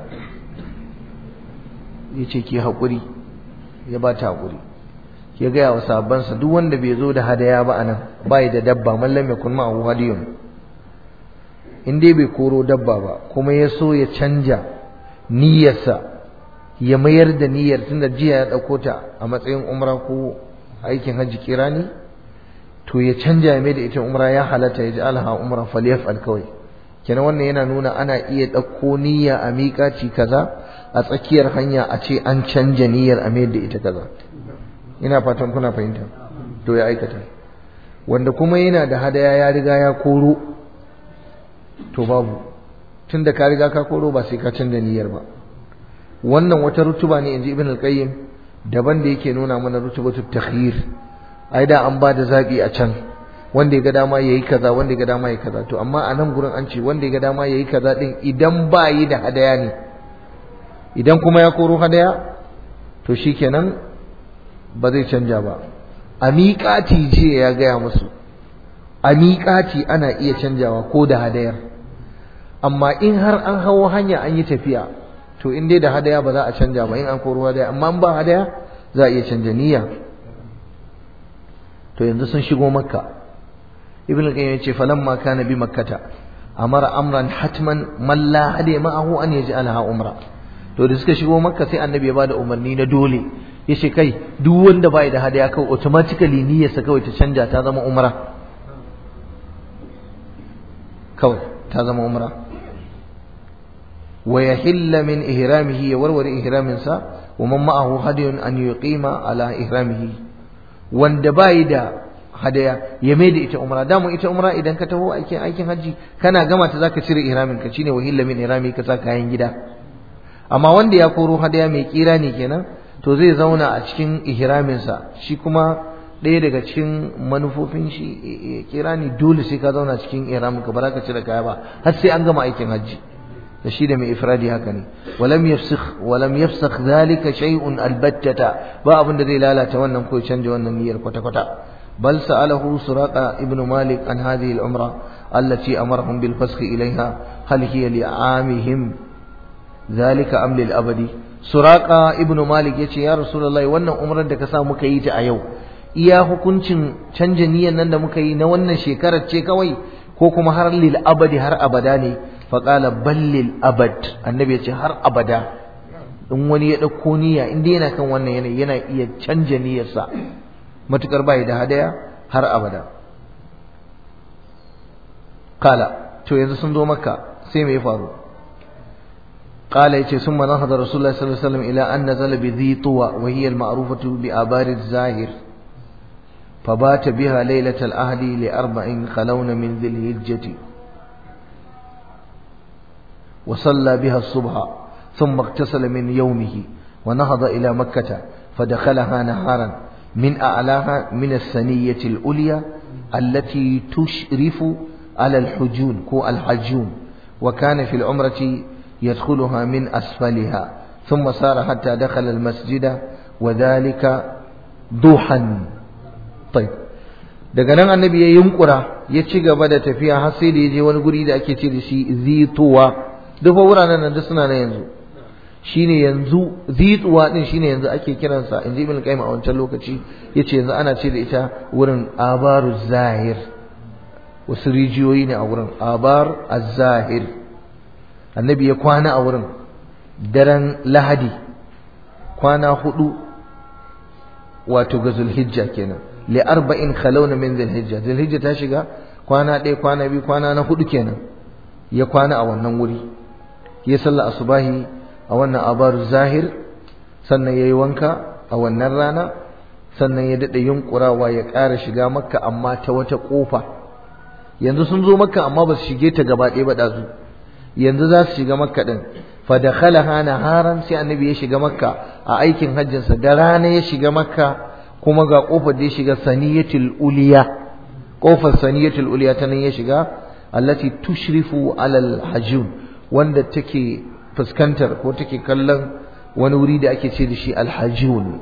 Speaker 1: ya ce ki haƙuri ya ba ta haƙuri ya gaya wa sabansa duk wanda bai zo da hadaya ba anan bai da dabba mallam ya kun ma'ahu hadiyun in dai bai koro dabba ba kuma ya so ya canja niyyarsa ya mayar da niyyar tunda jiya ya ɗauko ta a matsayin umra ko aikin hajji kirani to ya canja ya mai da ita umra ya halatta ya ji alha umra falyaf'al kawai kenan wannan yana nuna ana iya ɗauko niyya a miƙaci kaza a tsakiyar hanya a ce an canja niyyar a mayar da ita kaza ina fatan kuna fahimta to ya aikata wanda kuma yana da hadaya ya riga ya koro to babu tunda ka riga ka koro ba sai ka canza niyyar ba wannan wata rutuba ne inji ibn al-qayyim daban da yake nuna mana rutubatu takhyir ai da an ba da zabi a can wanda ya ga dama yayi kaza wanda ya ga dama yayi kaza to amma a nan gurin an ce wanda ya ga dama yayi kaza din idan ba yi da hadaya ne idan kuma ya koro hadaya to shikenan ba zai canja ba a miƙati ce ya gaya musu a miƙati ana iya canjawa ko da hadayar amma in har an hawo hanya an yi tafiya to in dai da hadaya ba za a canja ba in an koro hadaya amma in ba hadaya za a iya canja niyya to yanzu sun shigo makka ibn al-qayyim yace falamma kana bi makkata amara amran hatman man la hadiya ma'ahu an yaj'alaha umra to da suka shigo makka sai annabi ya bada umarni na dole yace kai duk wanda bai da hadaya kawai automatically niyyarsa kawai ta canja ta zama umra kawai ta zama umra wa yahilla min ihramihi ya warware ihramin sa wa man ma'ahu hadiyun an yuqima ala ihramihi wanda bai da hadaya ya mai da ita umra damu ita umra idan ka taho aikin aikin haji kana gama ta zaka cire ihramin ka shine wahilla min ihrami ka sa kayan gida amma wanda ya koro hadaya mai kira ne kenan to zai zauna a cikin ihraminsa shi kuma ɗaya daga cikin manufofin shi kira ni dole sai ka zauna cikin ihramin ka ba za ka cire kaya ba har sai an gama aikin hajji da shi da mai ifradi haka ne walam yafsikh walam yafsakh zalika shay'un albattata ba abin da zai lalata wannan ko canja wannan niyyar kwata kwata bal sa'alahu suraqa ibnu malik an hadhihi al-umra allati amarahum bil fasakh ilayha hal hiya li'amihim zalika am lil abadi suraka ibnu malik yace ya rasulullahi wannan umrar da ka sa muka yi ta a yau iya hukuncin canja niyyar nan da muka yi na wannan shekarar ce kawai ko kuma har lil abadi har abada ne faƙala bal lil abad annabi ya ce har abada in wani ya ɗauko niyya in dai yana kan wannan yanayi yana iya canja niyyarsa matukar bai da hadaya har abada kala to yanzu sun zo makka sai me ya faru قال يتي ثم نهض رسول الله صلى الله عليه وسلم إلى أن نزل بذي طوى وهي المعروفة بآبار الزاهر فبات بها ليلة الأهل لأربع خلون من ذي الهجة وصلى بها الصبح ثم اغتسل من يومه ونهض إلى مكة فدخلها نهارا من أعلاها من الثنية الأولية التي تشرف على الحجون كو الحجون وكان في العمرة يدخلها من أسفلها ثم سار حتى دخل المسجد وذلك ضحى طيب daga nan annabi ya yunkura ya ci gaba da tafiya har sai da ya je wani guri da ake ce da shi zituwa duk fa wuraren nan da suna nan yanzu shine yanzu zituwa din shine yanzu ake kiransa inji ibn qayyim a wancan lokaci yace yanzu ana ce da ita wurin abaru zahir wasu rijiyoyi ne a wurin abar az-zahir annabi ya kwana a wurin daren lahadi kwana hudu wato ga zulhijja kenan li arba'in khalawna min zulhijja zulhijja ta shiga kwana ɗaya kwana biyu kwana na hudu kenan ya kwana a wannan wuri ya salla asubahi a wannan abaru zahir sannan ya yi wanka a wannan rana sannan ya daɗa yunkurawa ya ƙara shiga makka amma ta wata ƙofa yanzu sun zo makka amma ba su shige ta gaba ɗaya ba ɗazu yanzu za su shiga makka ɗin fa dakhalaha naharan sai annabi ya shiga makka a aikin hajjinsa da rana ya shiga makka kuma ga kofar da ya shiga saniyatul uliya kofar saniyatul uliya ta nan ya shiga allati tushrifu alal hajjun wanda take fuskantar ko take kallon wani wuri da ake ce da shi alhajjun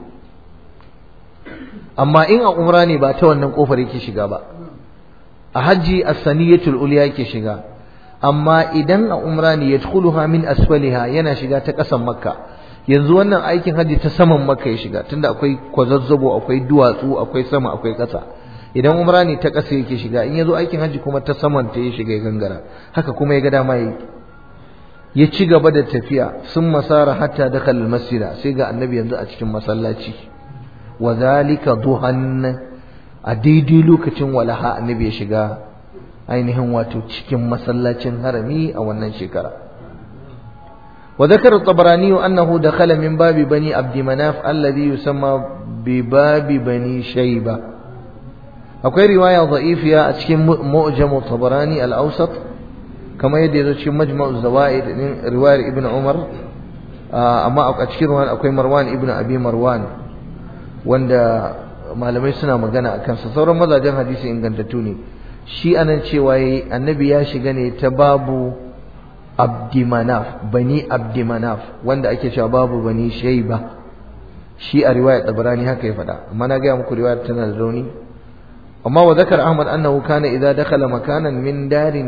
Speaker 1: amma in a umra ne ba ta wannan kofar yake shiga ba a hajji as-saniyatul uliya yake shiga amma idan a umra ne yadkhuluha min asfaliha yana shiga ta ƙasan makka yanzu wannan aikin hajji ta saman makka ya shiga tunda akwai kwazazzabo akwai duwatsu akwai sama akwai ƙasa idan umra ne ta ƙasa yake shiga in yazo aikin hajji kuma ta saman ta ya shiga ya gangara haka kuma ya ga dama yi ya ci gaba da tafiya sun masara hatta dakal masjida sai ga annabi yanzu a cikin masallaci wa zalika duhan a daidai lokacin walaha annabi ya shiga ainihin wato cikin masallacin harami a wannan shekara وذكر الطبراني أنه دخل من باب بني عبد مناف الذي يسمى بباب بني شيبة أقول رواية ضعيفة أتكلم مؤجم الطبراني الأوسط كما يدي في مجمع الزوائد رواية ابن عمر أما أتكلم أقول مروان ابن أبي مروان وند malamai suna magana a kansa sauran mazajen hadisi ingantattu ne shi anan cewa annabi ya shiga ne ta babu abdimanaf bani abdimanaf wanda ake cewa babu bani shaiba shi a riwayar tabarani haka ya faɗa amma na gaya muku riwayar tana da rauni amma wa zakar ahmad annahu kana idza dakhala makanan min darin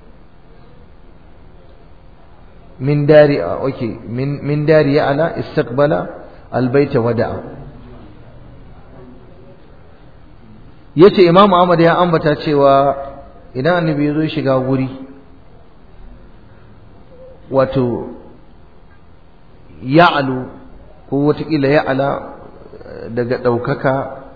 Speaker 1: min dari okay min min dari ya'la istaqbala albayta wada'a yace imam ahmad ya ambata cewa idan annabi ya zo shiga guri wato ya'alu ko watakila ya'ala daga ɗaukaka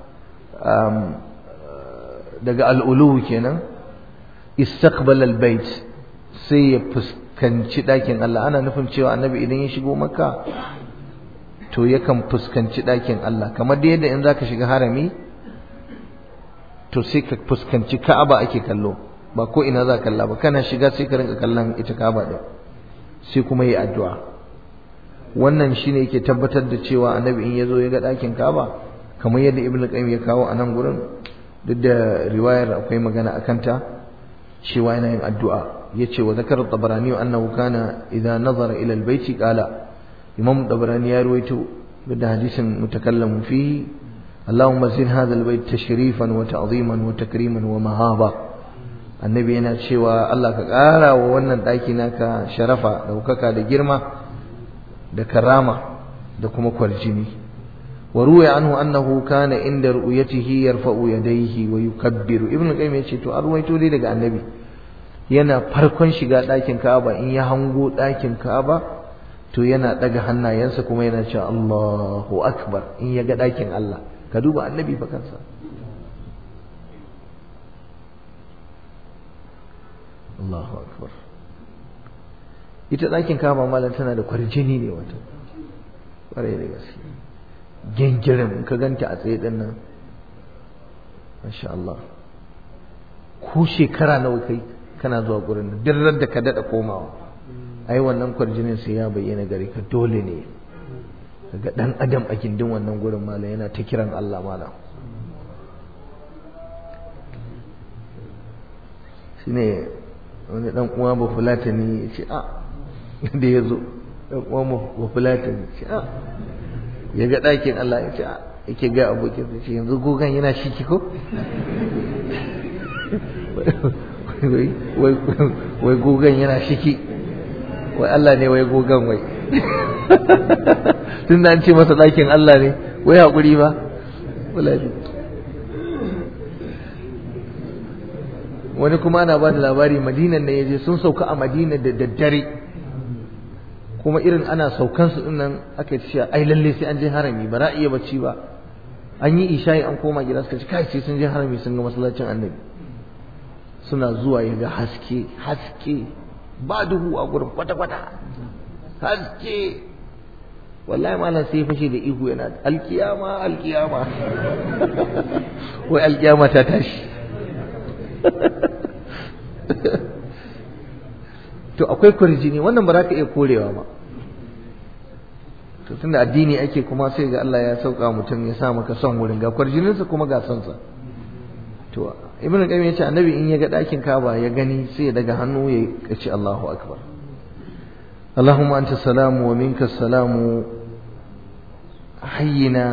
Speaker 1: daga al'ulu kenan istaqbal albayt sai ya fuskanci ɗakin Allah ana nufin cewa annabi idan ya shigo makka to yakan fuskanci ɗakin Allah kamar da yadda in zaka shiga harami to sai ka fuskanci ka'aba ake kallo ba ko ina za kalla ba kana shiga sai ka rinka kallon ita ka'aba din sai kuma yi addu'a wannan shine yake tabbatar da cewa annabi in yazo ya ga ɗakin Kaaba kamar yadda Ibn Qayyim ya kawo a nan gurin duk da riwayar akwai magana akan ta cewa yana yin addu'a yace wa zakar tabarani annahu kana idza nazara ila albayti qala imam tabarani ya ruwaito da hadisin mutakallamu fihi اللهم زد هذا البيت تشريفا وتعظيما وتكريما ومهابة annabi yana cewa Allah ka ƙara wa wannan ɗaki naka sharafa ɗaukaka da girma da karama da kuma kwarjini وروي عنه أنه كان عند رؤيته يرفع يديه ويكبر ابن القيم yace to arwaito dai daga annabi yana farkon shiga ɗakin Ka'aba in ya hango ɗakin Ka'aba to yana daga hannayensa kuma yana cewa Allahu akbar in ya ga ɗakin Allah ka duba annabi fa kansa Allahu akbar ita ɗakin Ka'aba malam tana da kwarjini ne wato ƙwarai da gaske gengirin ka ganta a tsaye din nan masha Allah ko shekara nawa kai kana zuwa gurin nan duk da ka dada komawa ai wannan kwarjinin sai ya bayyana gare ka dole ne kaga dan adam a gindin wannan gurin malam yana ta kiran Allah malam shine wani dan uwa ba fulatani ya ce a da ya zo dan uwa ba fulatani ya ce a ya ga ɗakin Allah ya ce yake ga abokin ce yanzu gogon yana shiki ko wai gogon yana shiki wai Allah ne wai gogon wai tun da an ce masa ɗakin Allah ne wai haƙuri ba wani kuma ana ba da labari madinan ne ya je sun sauka a madina da daddare kuma irin ana saukan su dinnan aka ce ai lalle sai an je harami ba za a iya bacci ba an yi isha'i an koma gida suka ce kai sai sun je harami sun ga masallacin annabi suna zuwa ya ga haske haske ba duhu a gurin kwata kwata haske wallahi malam sai fashe da ihu yana alkiyama alkiyama wai alkiyama ta tashi to akwai kwarjini wannan ba za ka iya korewa ba to tunda addini ake kuma sai ga Allah ya sauka mutum ya sa maka son wurin ga kwarjininsa kuma ga son sa to ibn qayyim yace annabi in ya ga dakin Kaaba ya gani sai ya daga hannu ya ce Allahu akbar اللهم أنت السلام ومنك السلام حينا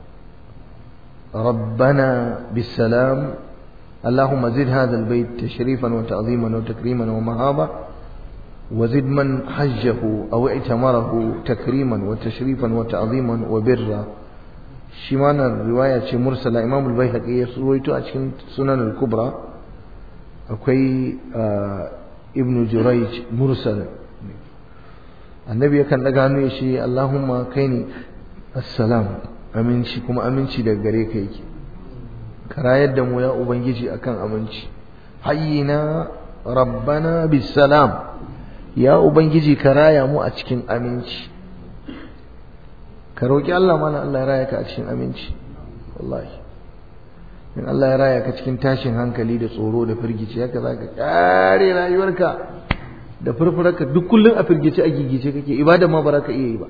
Speaker 1: ربنا بالسلام اللهم زد هذا البيت تشريفا وتعظيما وتكريما ومهابة وزد من حجه أو اعتمره تكريما وتشريفا وتعظيما وبرا شمان الرواية مرسلة إمام البيهقي يرويته أشكن سنن الكبرى أكوي آه ابن جريج مرسل النبي كان لقانو يشي اللهم كيني السلام aminci kuma aminci daga gare ka yake ka rayar da mu ya ubangiji akan aminci hayyina rabbana bisalam ya ubangiji ka raya mu a cikin aminci ka roki Allah mana Allah ya raya ka a cikin aminci wallahi in Allah ya raya ka cikin tashin hankali da tsoro da firgici haka zaka kare rayuwarka da furfurarka duk kullun a firgice a gigice kake ibada ma ba ka iya yi ba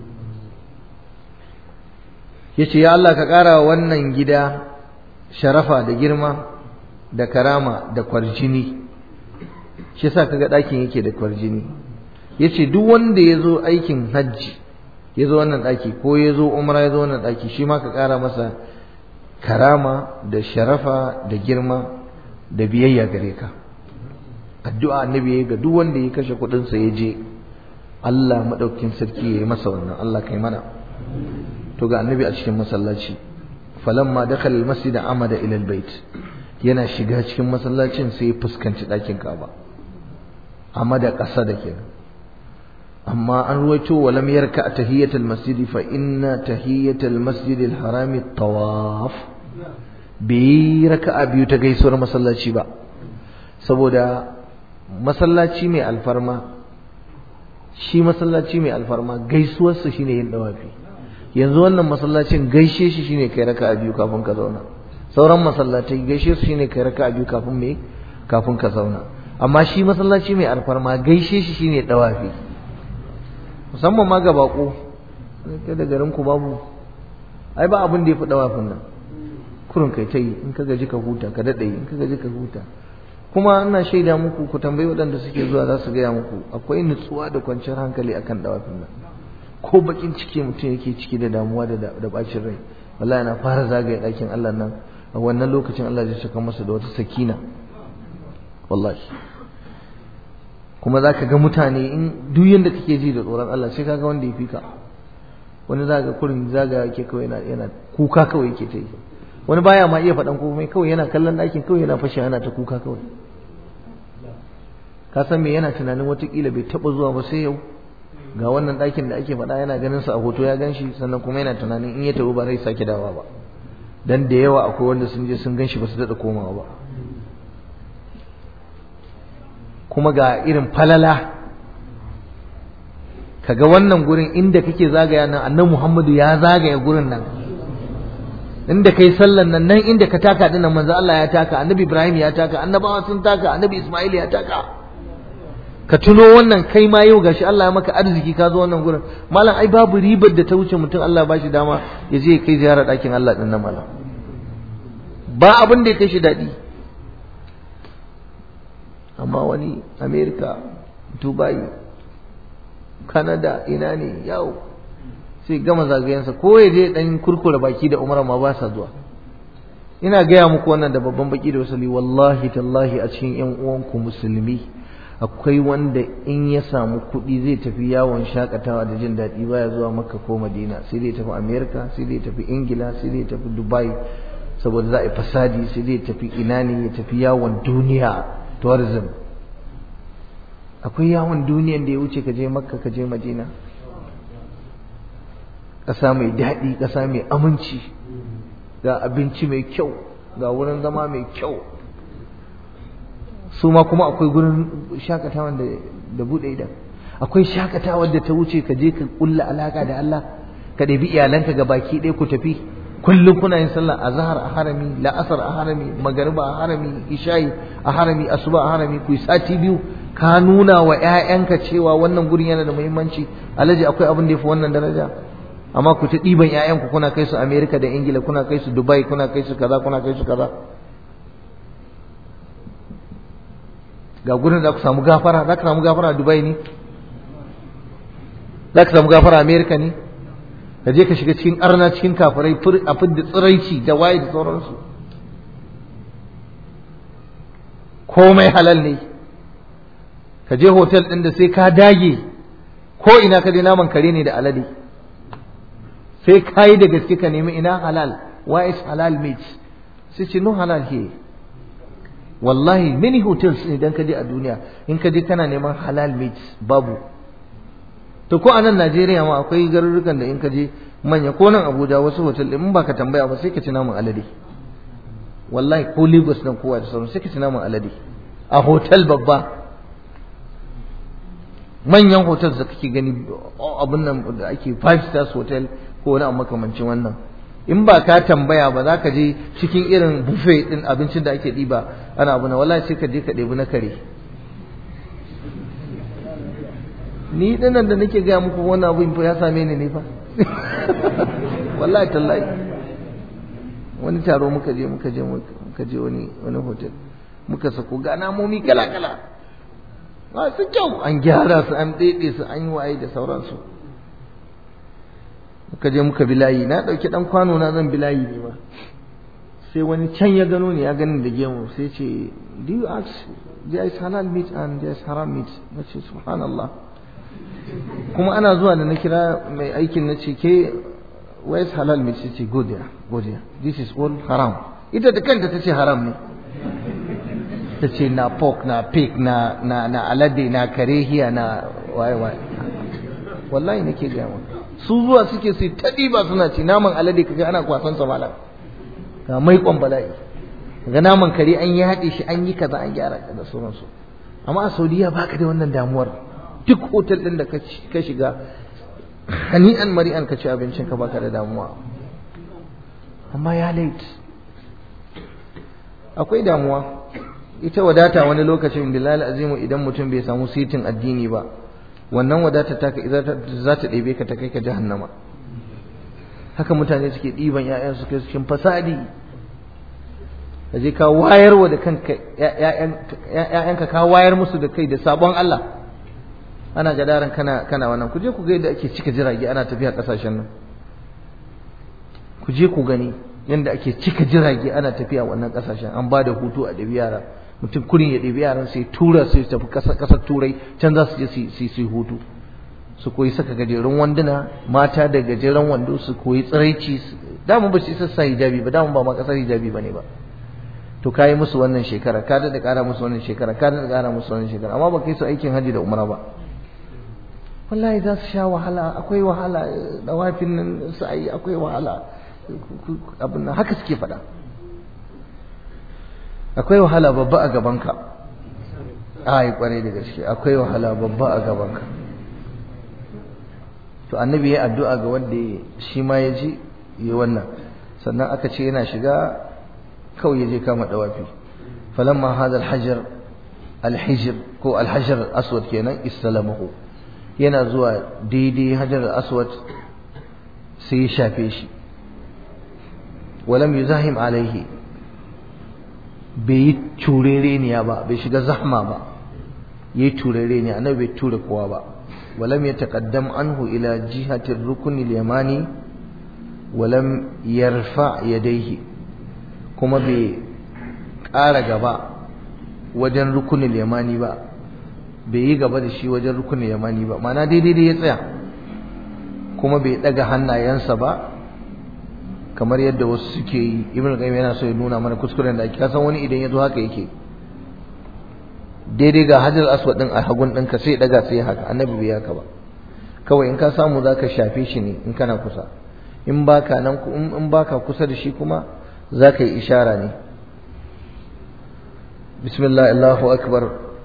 Speaker 1: yace ya Allah ka ƙara wannan gida sharafa da girma da karama da kwarjini shi yasa kaga ɗakin yake da kwarjini yace duk wanda ya zo aikin hajji ya zo wannan ɗaki ko ya zo umra ya zo wannan ɗaki shi ma ka ƙara masa karama da sharafa da girma da biyayya gare ka addu'a annabi ga duk wanda ya kashe kuɗinsa ya je Allah maɗaukin sarki ya yi masa wannan Allah kai mana to ga annabi a cikin masallaci falamma dakhala almasjid amada ila albayt yana shiga cikin masallacin sai ya fuskanci ɗakin Ka'aba amada ƙasa da kenan amma an ruwaito walam yarka tahiyatul masjid fa inna tahiyatul masjid alharam tawaf bi raka'a biyu ta gaisuwar masallaci ba saboda masallaci mai alfarma shi masallaci mai alfarma gaisuwarsa shine yin dawafi yanzu wannan masallacin gaishe shi shine kai raka'a biyu kafin ka zauna sauran masallatai gaishe su shine kai raka'a biyu kafin me kafin ka zauna amma shi masallaci mai alfarma gaishe shi shine dawafi musamman ma ga bako kai da garin ku babu ai ba abin da yafi dawafin nan kurun kai ta yi in ka gaji ka huta ka dade in ka gaji ka huta kuma ina shaida muku ku tambayi waɗanda suke zuwa za su gaya muku akwai nutsuwa da kwanciyar hankali akan dawafin nan ko bakin ciki mutum yake ciki da damuwa da da bacin rai wallahi na fara zagaye ɗakin Allah nan a wannan lokacin Allah zai saka masa da wata sakina wallahi kuma zaka ga mutane in duk yanda kake ji da tsoron Allah sai kaga wanda ya fi ka wani zaga kurin zaga yake kawai yana yana kuka kawai yake ta yi wani baya ma iya faɗan komai kawai yana kallon ɗakin kawai yana fashe yana ta kuka kawai ka san me yana tunanin watakila bai taɓa zuwa ba sai yau ga wannan ɗakin da ake faɗa yana ganin sa a hoto ya gan shi sannan kuma yana tunanin in ya tafi ba zai sake dawa ba dan da yawa akwai wanda sun je sun gan shi ba su daɗa komawa ba kuma ga irin falala kaga wannan gurin inda kake zagaya nan annabi Muhammadu ya zagaya gurin nan inda kai sallan nan nan inda ka taka dinnan manzo Allah ya taka annabi Ibrahim ya taka annabawa sun taka annabi Ismail ya taka ka tuno wannan kai ma yau gashi Allah ya maka arziki ka zo wannan gurin malam ai babu ribar da ta wuce mutum Allah ya bashi dama ya je kai ziyara ɗakin Allah din nan malam ba abin da ya kai shi daɗi amma wani America Dubai Canada ina ne yawo sai gama zagayensa ko ya je dan kurkura baki da umara ma ba sa zuwa ina gaya muku wannan da babban baki da wasali wallahi tallahi a cikin yan uwanku musulmi akwai wanda in ya samu kuɗi zai tafi yawon shakatawa da jin daɗi baya zuwa makka ko madina sai dai tafi america sai dai tafi ingila sai dai tafi dubai saboda za a yi fasadi sai dai tafi ina ne ya tafi yawon duniya tourism akwai yawon duniyan da ya wuce ka je makka ka je madina ƙasa mai daɗi ƙasa mai aminci ga abinci mai kyau ga wurin zama mai kyau su ma kuma akwai gurin shakatawa da buɗe idan akwai shakatawa da ta wuce ka je ka ƙulla alaƙa da Allah ka ɗabi iyalanka ga baki ɗaya ku tafi kullum kuna yin sallah azhar a harami la'asar a harami magariba a harami isha'i a harami asuba a harami ku yi sati biyu ka nuna wa ƴaƴanka cewa wannan gurin yana da muhimmanci alhaji akwai abin da yafi wannan daraja amma ku ta ɗiban ƴaƴanku kuna kai su Amerika da Ingila kuna kai su Dubai kuna kai su kaza kuna kai su kaza ga gurin da ku samu gafara za ka samu gafara a Dubai ne za ka samu gafara a Amerika ne ka je ka shiga cikin arna cikin kafirai a fidda tsiraici da waye da sauransu komai halal ne ka je hotel ɗin da sai ka dage ko ina ka je naman kare ne da alade sai ka yi da gaske ka nemi ina halal why is halal meat sai ce no halal here wallahi many hotels idan ka je a duniya in ka je kana neman halal meat babu to ko a nan Najeriya ma akwai garurukan da in ka je manya ko nan Abuja wasu hotel in ba ka tambaya ba sai ka ci naman alade wallahi ko Lagos nan kowa da sauran sai ka ci naman alade a hotel babba manyan hotel da kake gani abin nan da ake five stars hotel ko wani abu makamancin wannan in ba ka tambaya ba za ka je cikin irin buffet din abincin da ake ɗiba ana abu na wallahi sai ka je ka ɗebi na kare ni dinnan da nake gaya muku wannan abin fa ya same ni ne fa wallahi tallahi wani taro muka je muka je muka je wani wani hotel muka sako ga namomi kala kala masu kyau an gyara su an ɗaiɗe su an yi waye da sauransu muka je muka bilayi na ɗauki ɗan kwano na zan bilayi ne ma sai wani can ya gano ne ya gani da gemu sai ce do you ask there is halal meat and there is haram meat na ce subhanallah kuma ana zuwa da na kira mai aikin na ce ke where is halal meat sai ce go there go there this is all haram ita da kanta ta ce haram ne ta ce na pork na pig na na na alade na karehiya na waye waye wallahi nake gaya maka su zuwa suke su ta ɗiba suna ci naman alade kaga ana kwasan sa malam ga mai kwan bala'i ga naman kare an yi haɗe shi an yi kaza an gyara da sauransu amma a saudiya baka da wannan damuwar duk hotel ɗin da ka shiga hani'an mari'an ka ci abincin ka baka da damuwa amma ya late akwai damuwa ita wadata wani lokacin bilal azimu idan mutum bai samu sitin addini ba wannan wadata ta za ta ɗebe ka ta kai ka jahannama haka mutane suke ɗiban ‘ya'yan su kai cikin fasadi ka je ka wayarwa da kanka ‘ya'yanka ka wayar musu da kai da sabon Allah ana gadaran kana kana wannan ku je ku ga yadda ake cika jirage ana tafiya ƙasashen nan ku je ku gani yadda ake cika jirage ana tafiya wannan ƙasashen an ba da hutu a ɗabi yara mutum kurin ya ɗabi yaran sai tura sai tafi ƙasar turai can za su je su yi hutu su koyi saka gajerun wanduna mata da gajeren wando su koyi tsiraici dama ba su isa sa hijabi ba dama ba ma kasar hijabi bane ba to kayi musu wannan shekara ka da ƙara musu wannan shekara ka da ƙara musu wannan shekara amma ba kai su aikin haji da umra ba wallahi za su sha wahala akwai wahala dawafin nan sa'ayi akwai wahala abin nan haka suke faɗa akwai wahala babba a gabanka ai kwarai da gaske akwai wahala babba a gabanka to annabi ya addu'a ga wanda shi ma ya ji yi wannan sannan aka ce yana shiga kawai ya je kama dawafi falamma hadha alhajar alhijr ko alhajar aswad kenan istalamahu yana zuwa daidai hajar aswad sai ya shafe shi walam yuzahim alaihi bai yi turereniya ba bai shiga zahma ba yayi turereniya annabi bai ture kowa ba ولم يتقدم عنه إلى جهة الركن اليماني ولم يرفع يديه كما بي ƙara gaba wajen rukunin yamani ba bai yi gaba da shi wajen rukunin yamani ba mana daidai da ya tsaya kuma bai ɗaga hannayensa ba kamar yadda wasu suke yi ibn qayyim yana so ya nuna mana kuskuren da ake kasan wani idan ya zo haka yake daidai ga hajar aswad din a hagun ɗinka sai daga sai haka annabi bai haka ba kawai in ka samu zaka shafe shi ne in kana kusa in baka nan in baka kusa da shi kuma zaka yi ishara ne bismillah allahu akbar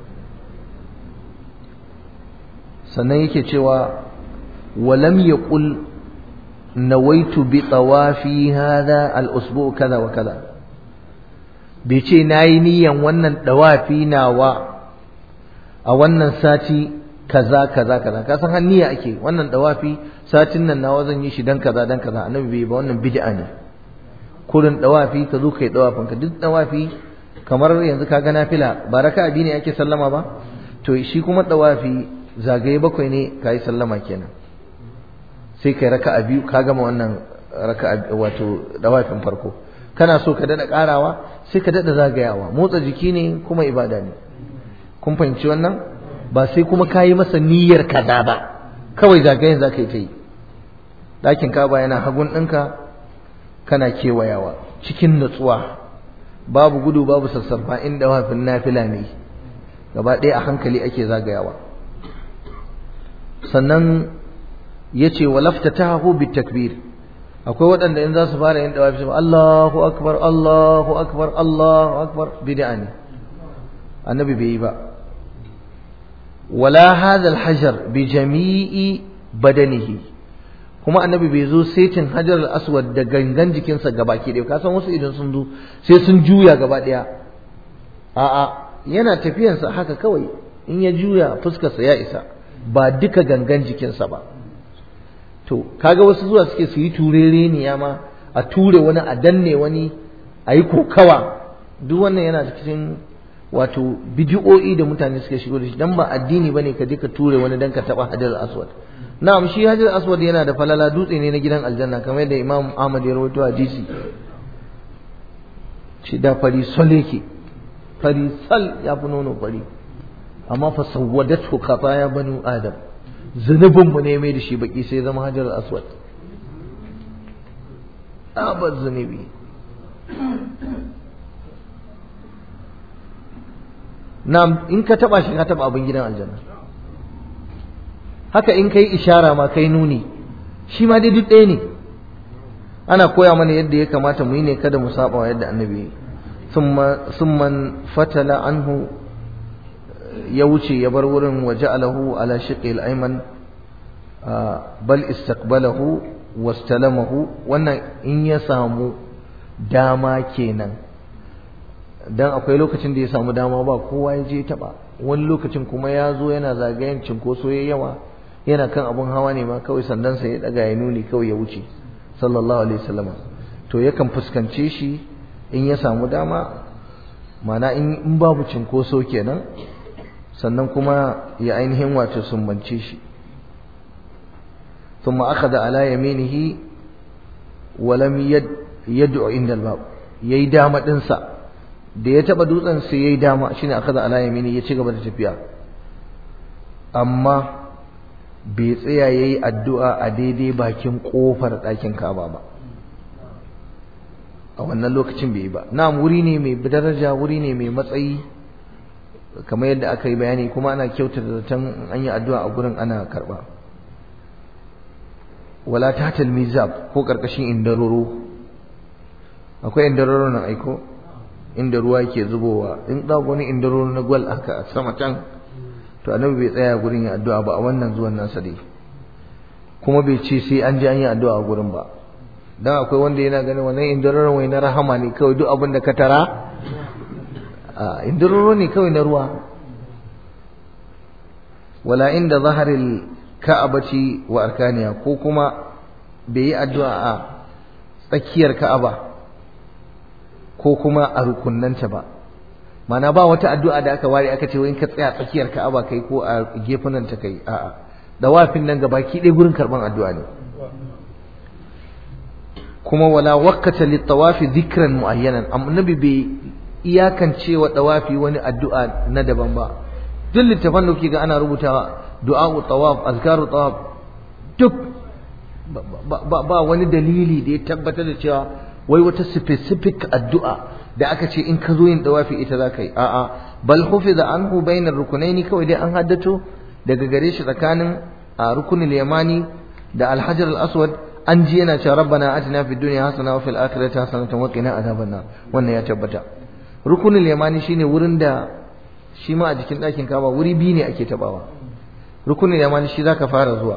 Speaker 1: sannan yake cewa walam yaqul nawaitu bi tawafi hadha al-usbu kaza wa kaza bai ce nayi niyan wannan dawafi nawa a wannan sati kaza kaza kaza ka san har niyya ake wannan dawafi satin nan nawa zan yi shi dan kaza dan kaza annabi bai ba wannan bid'a ne kurin dawafi ka zo kai dawafin ka duk dawafi kamar yanzu ka ga nafila ba raka'a biyu ne ake sallama ba to shi kuma dawafi zagaye bakwai ne kai sallama kenan sai kai raka'a biyu ka gama wannan raka'a wato dawafin farko kana so ka dada karawa sai ka dada zagayawa motsa jiki ne kuma ibada ne kun fahimci wannan ba sai kuma ka yi masa niyyar kaza ba kawai zagayen za ka yi ta yi ɗakin kaba yana hagun ɗinka kana kewayawa cikin nutsuwa babu gudu babu sassarfa inda wafin nafila ne gaba ɗaya a hankali ake zagayawa sannan ya ce wa laftatahu bi takbir akwai waɗanda in za su fara yin dawafi su Allahu akbar Allahu akbar Allahu akbar bid'a ne annabi bai yi ba wala hadha alhajar bi jami'i badanihi kuma annabi bai zo setin hajar al-aswad da gangan jikinsa gabaki ɗaya ka san wasu idan sun zo sai sun juya gaba ɗaya a'a yana tafiyansa haka kawai in ya juya fuskarsa ya isa ba duka gangan jikinsa ba to kaga wasu zuwa suke su yi turere ne ma a ture wani a danne wani a yi kokawa duk wannan yana cikin wato bidiyo'i da mutane suke shigo da shi dan ba addini bane ka je ka ture wani dan ka taba hajar aswad na'am shi hajar aswad yana da falala dutse ne na gidan aljanna kamar yadda imam ahmad ya rawaito hadisi shi da fari sol yake fari sal ya fi nono fari amma fa sawwadatu khataya banu adam zunubin mu ne mai da shi baki sai zama hajar aswad abar zunubi na in ka taba shi ka taba abin gidan aljanna haka in kai ishara ma kai nuni shi ma dai duk ɗaya ne ana koya mana yadda ya kamata mu yi ne kada mu saba wa yadda annabi summan fatala anhu ya wuce ya bar wurin wa ja'alahu ala shiqi al-ayman bal istaqbalahu wastalamahu wannan in ya samu dama kenan dan akwai lokacin da ya samu dama ba kowa ya je taba wani lokacin kuma ya zo yana zagayen cinkoso ya yawa yana kan abun hawa ne ma kawai sandansa ya daga ya nuni kawai ya wuce sallallahu alaihi wasallam to yakan fuskance shi in ya samu dama mana in babu cinkoso kenan sannan kuma ya ainihin wato sumbance shi ثم أخذ على يمينه ولم يد يدعو عند الباب yayi dama dinsa da ya taba dutsen sai yayi dama shine akaza ala yamini ya ci gaba da tafiya amma bai tsaya yayi addu'a a daidai bakin kofar ɗakin Ka'aba ba a wannan lokacin bai yi ba na'am wuri ne mai daraja wuri ne mai matsayi kamar yadda aka yi bayani kuma ana kyautata zaton an yi addu'a a gurin ana karba wala tahtal mizab ko karkashin indaroro akwai indaroro nan aiko inda ruwa yake zubowa in da wani indaroro na gwal aka sama can to annabi bai tsaya gurin ya addu'a ba a wannan zuwan nasa dai kuma bai ce sai an je an yi addu'a a gurin ba dan akwai wanda yana ganin wannan indaroro wai na rahama ne kawai duk abin da ka tara a indaroro ne kawai na ruwa wala inda zaharil ka'abati wa arkaniya ko kuma bai yi addu'a a tsakiyar ka'aba ko kuma a rukunnanta ba mana ba wata addu'a da aka ware aka ce wai ka tsaya tsakiyar ka'aba kai ko a gefunan ta kai a'a dawafin nan gabaki ɗaya gurin karban addu'a ne kuma wala waqata lit-tawafi dhikran muayyanan annabi bai iyakance wa dawafi wani addu'a na daban ba duk littafan da kuke ga ana rubutawa du'a'u tawaf azkaru tawaf duk ba wani dalili da ya tabbatar da cewa wai wata specific addu'a da aka ce in ka zo yin dawafi ita za ka yi a'a bal hufiza anhu bainar rukunaini kawai dai an haddato daga gare shi tsakanin a rukunin yamani da alhajar al-aswad an ji yana cewa rabbana atina fid dunya hasana wa fil akhirati hasanatan wa qina adhaban nar wannan ya tabbata rukunin yamani shine wurin da shi ma a jikin ɗakin kaba wuri biyu ne ake tabawa rukunin yamani shi zaka fara zuwa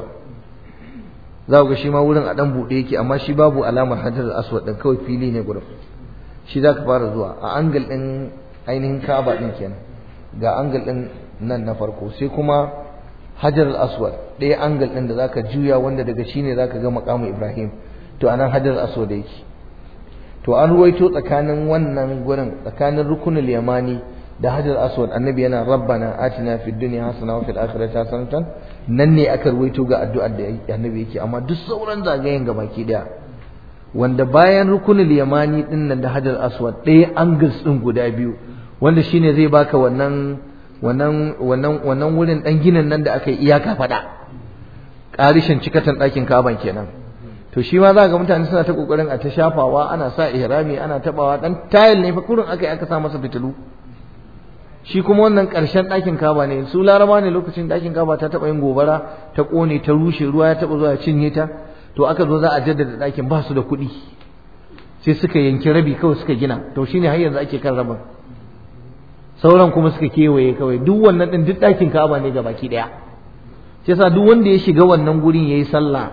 Speaker 1: za ga shi ma wurin a dan buɗe yake amma shi babu alamar hajar aswad din kawai fili ne gurin shi zaka fara zuwa a angle din ainihin kaba din kenan ga angle din nan na farko sai kuma hajar aswad ɗaya angle din da zaka juya wanda daga shi ne zaka ga makamu ibrahim to anan hajar aswad yake to an ruwaito tsakanin wannan gurin tsakanin rukunul yamani da hajar aswad annabi yana rabbana atina fid dunya hasana wa fil akhirati hasanatan nan ne aka ruwaito ga addu'ar da annabi yake amma duk sauran zagayen gabaki daya wanda bayan rukunul yamani din nan da hajar aswad ɗaya angles din guda biyu wanda shine zai baka wannan wannan wannan wannan wurin dan ginin nan da aka yi iyaka fada ƙarishin cikatan ɗakin kaban kenan to shi ma za ga mutane suna ta kokarin a ta shafawa ana sa ihrami ana tabawa dan tayil ne fa kurin aka yi aka sa masa fitilu shi kuma wannan ƙarshen ɗakin kaba ne su laraba ne lokacin ɗakin kaba ta taɓa yin gobara ta ƙone ta rushe ruwa ya taɓa zuwa ya cinye ta to aka zo za a jaddada ɗakin ba su da kuɗi sai suka yanki rabi kawai suka gina to shine har yanzu ake kan rabin sauran kuma suka kewaye kawai duk wannan ɗin duk ɗakin kaba ne baki ɗaya shi yasa duk wanda ya shiga wannan gurin yayi sallah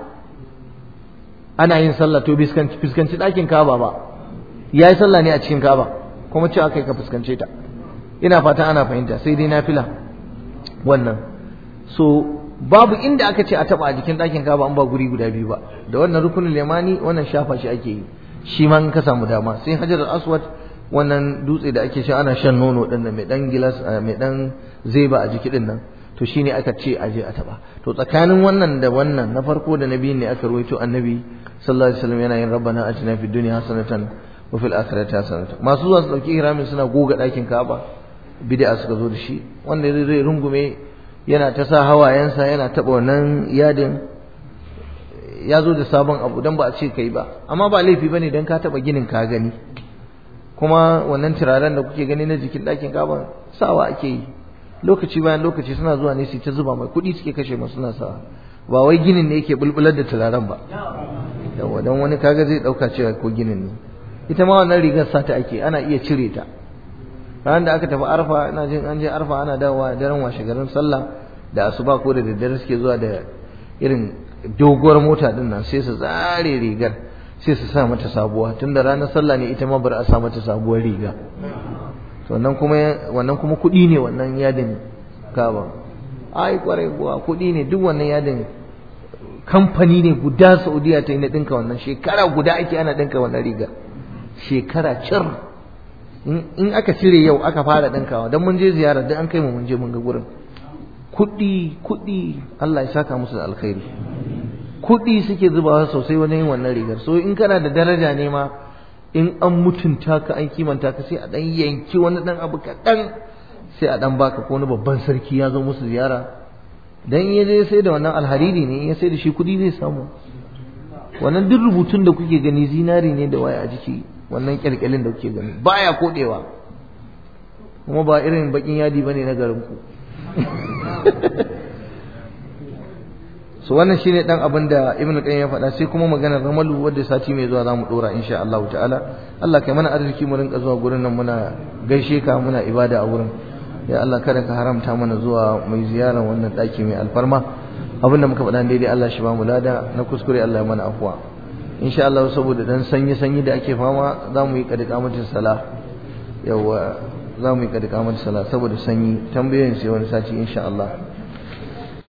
Speaker 1: ana yin sallah to fuskanci ɗakin kaba ba yayi sallah ne a cikin kaba kuma cewa kai ka fuskance ta ina fatan ana fahimta sai dai nafila wannan so babu inda aka ce a taba a jikin ɗakin kaba an ba guri guda biyu ba da wannan rukunin limani wannan shafa shi ake yi shi ma in ka samu dama sai hajar aswad wannan dutse da ake sha ana shan nono din nan mai dan gilas mai dan zeba a jiki din nan to shine aka ce a je a taba to tsakanin wannan da wannan na farko da na biyun ne aka ruwaito annabi sallallahu alaihi wasallam yana yin rabbana atina fid dunya hasanatan wa fil akhirati hasanatan masu zuwa su dauki ihramin suna goga ɗakin kaba bid'a suka zo da shi wanda zai rungume yana ta sa hawayensa yana taɓa wannan yadin ya zo da sabon abu don ba a ce kai ba amma ba laifi bane don ka taɓa ginin ka gani kuma wannan turaren da kuke gani na jikin ɗakin kaban sawa ake yi lokaci bayan lokaci suna zuwa ne su ta zuba mai kuɗi suke kashe masu suna sawa ba wai ginin ne yake bulbular da turaren ba yawa don wani kaga zai ɗauka cewa ko ginin ne ita ma wannan rigar sata ake ana iya cire ta ranar da aka tafi arfa ina jin an je arfa ana dawowa daren washe garin sallah da asuba ko da daddare suke zuwa da irin doguwar mota din nan sai su zare rigar sai su sa mata sabuwa tunda ranar sallah ne ita ma bar a sa mata sabuwar riga wannan kuma wannan kuma kuɗi ne wannan yadin kaba ai kwarai kuwa kuɗi ne duk wannan yadin kamfani ne guda Saudiya ta yi na ɗinka wannan shekara guda ake ana ɗinka wannan riga shekara cir in aka cire yau aka fara ɗinkawa don mun je ziyara duk an kai mu mun je mun ga gurin kuɗi kuɗi Allah ya saka musu da alkhairi kuɗi suke zubawa sosai wani yin wannan rigar so in kana da daraja ne ma in an mutunta ka an kimanta ka sai a ɗan yanki wani ɗan abu kaɗan sai a ɗan baka ko wani babban sarki ya zo musu ziyara dan ya je sai da wannan alhariri ne ya sai da shi kuɗi zai samu wannan duk rubutun da kuke gani zinari ne da waya a jiki wannan kyalkyalin da kuke gani baya kodewa kuma ba irin bakin yadi bane na garin ku so wannan shine dan abin da ibnu qayyim ya faɗa sai kuma maganar ramalu wadda sati mai zuwa zamu dora insha Allah ta'ala Allah kai mana arziki mu rinka zuwa gurin nan muna gaishe ka muna ibada a wurin ya Allah kada ka haramta mana zuwa mai ziyara wannan daki mai alfarma abin da muka faɗa daidai Allah shi ba mu lada na kuskure Allah ya mana afwa insha Allah saboda dan sanyi sanyi da ake fama za mu yi kadikamatin sala yawa za mu yi kadikamatin sala saboda sanyi tambayoyin sai wani sati insha Allah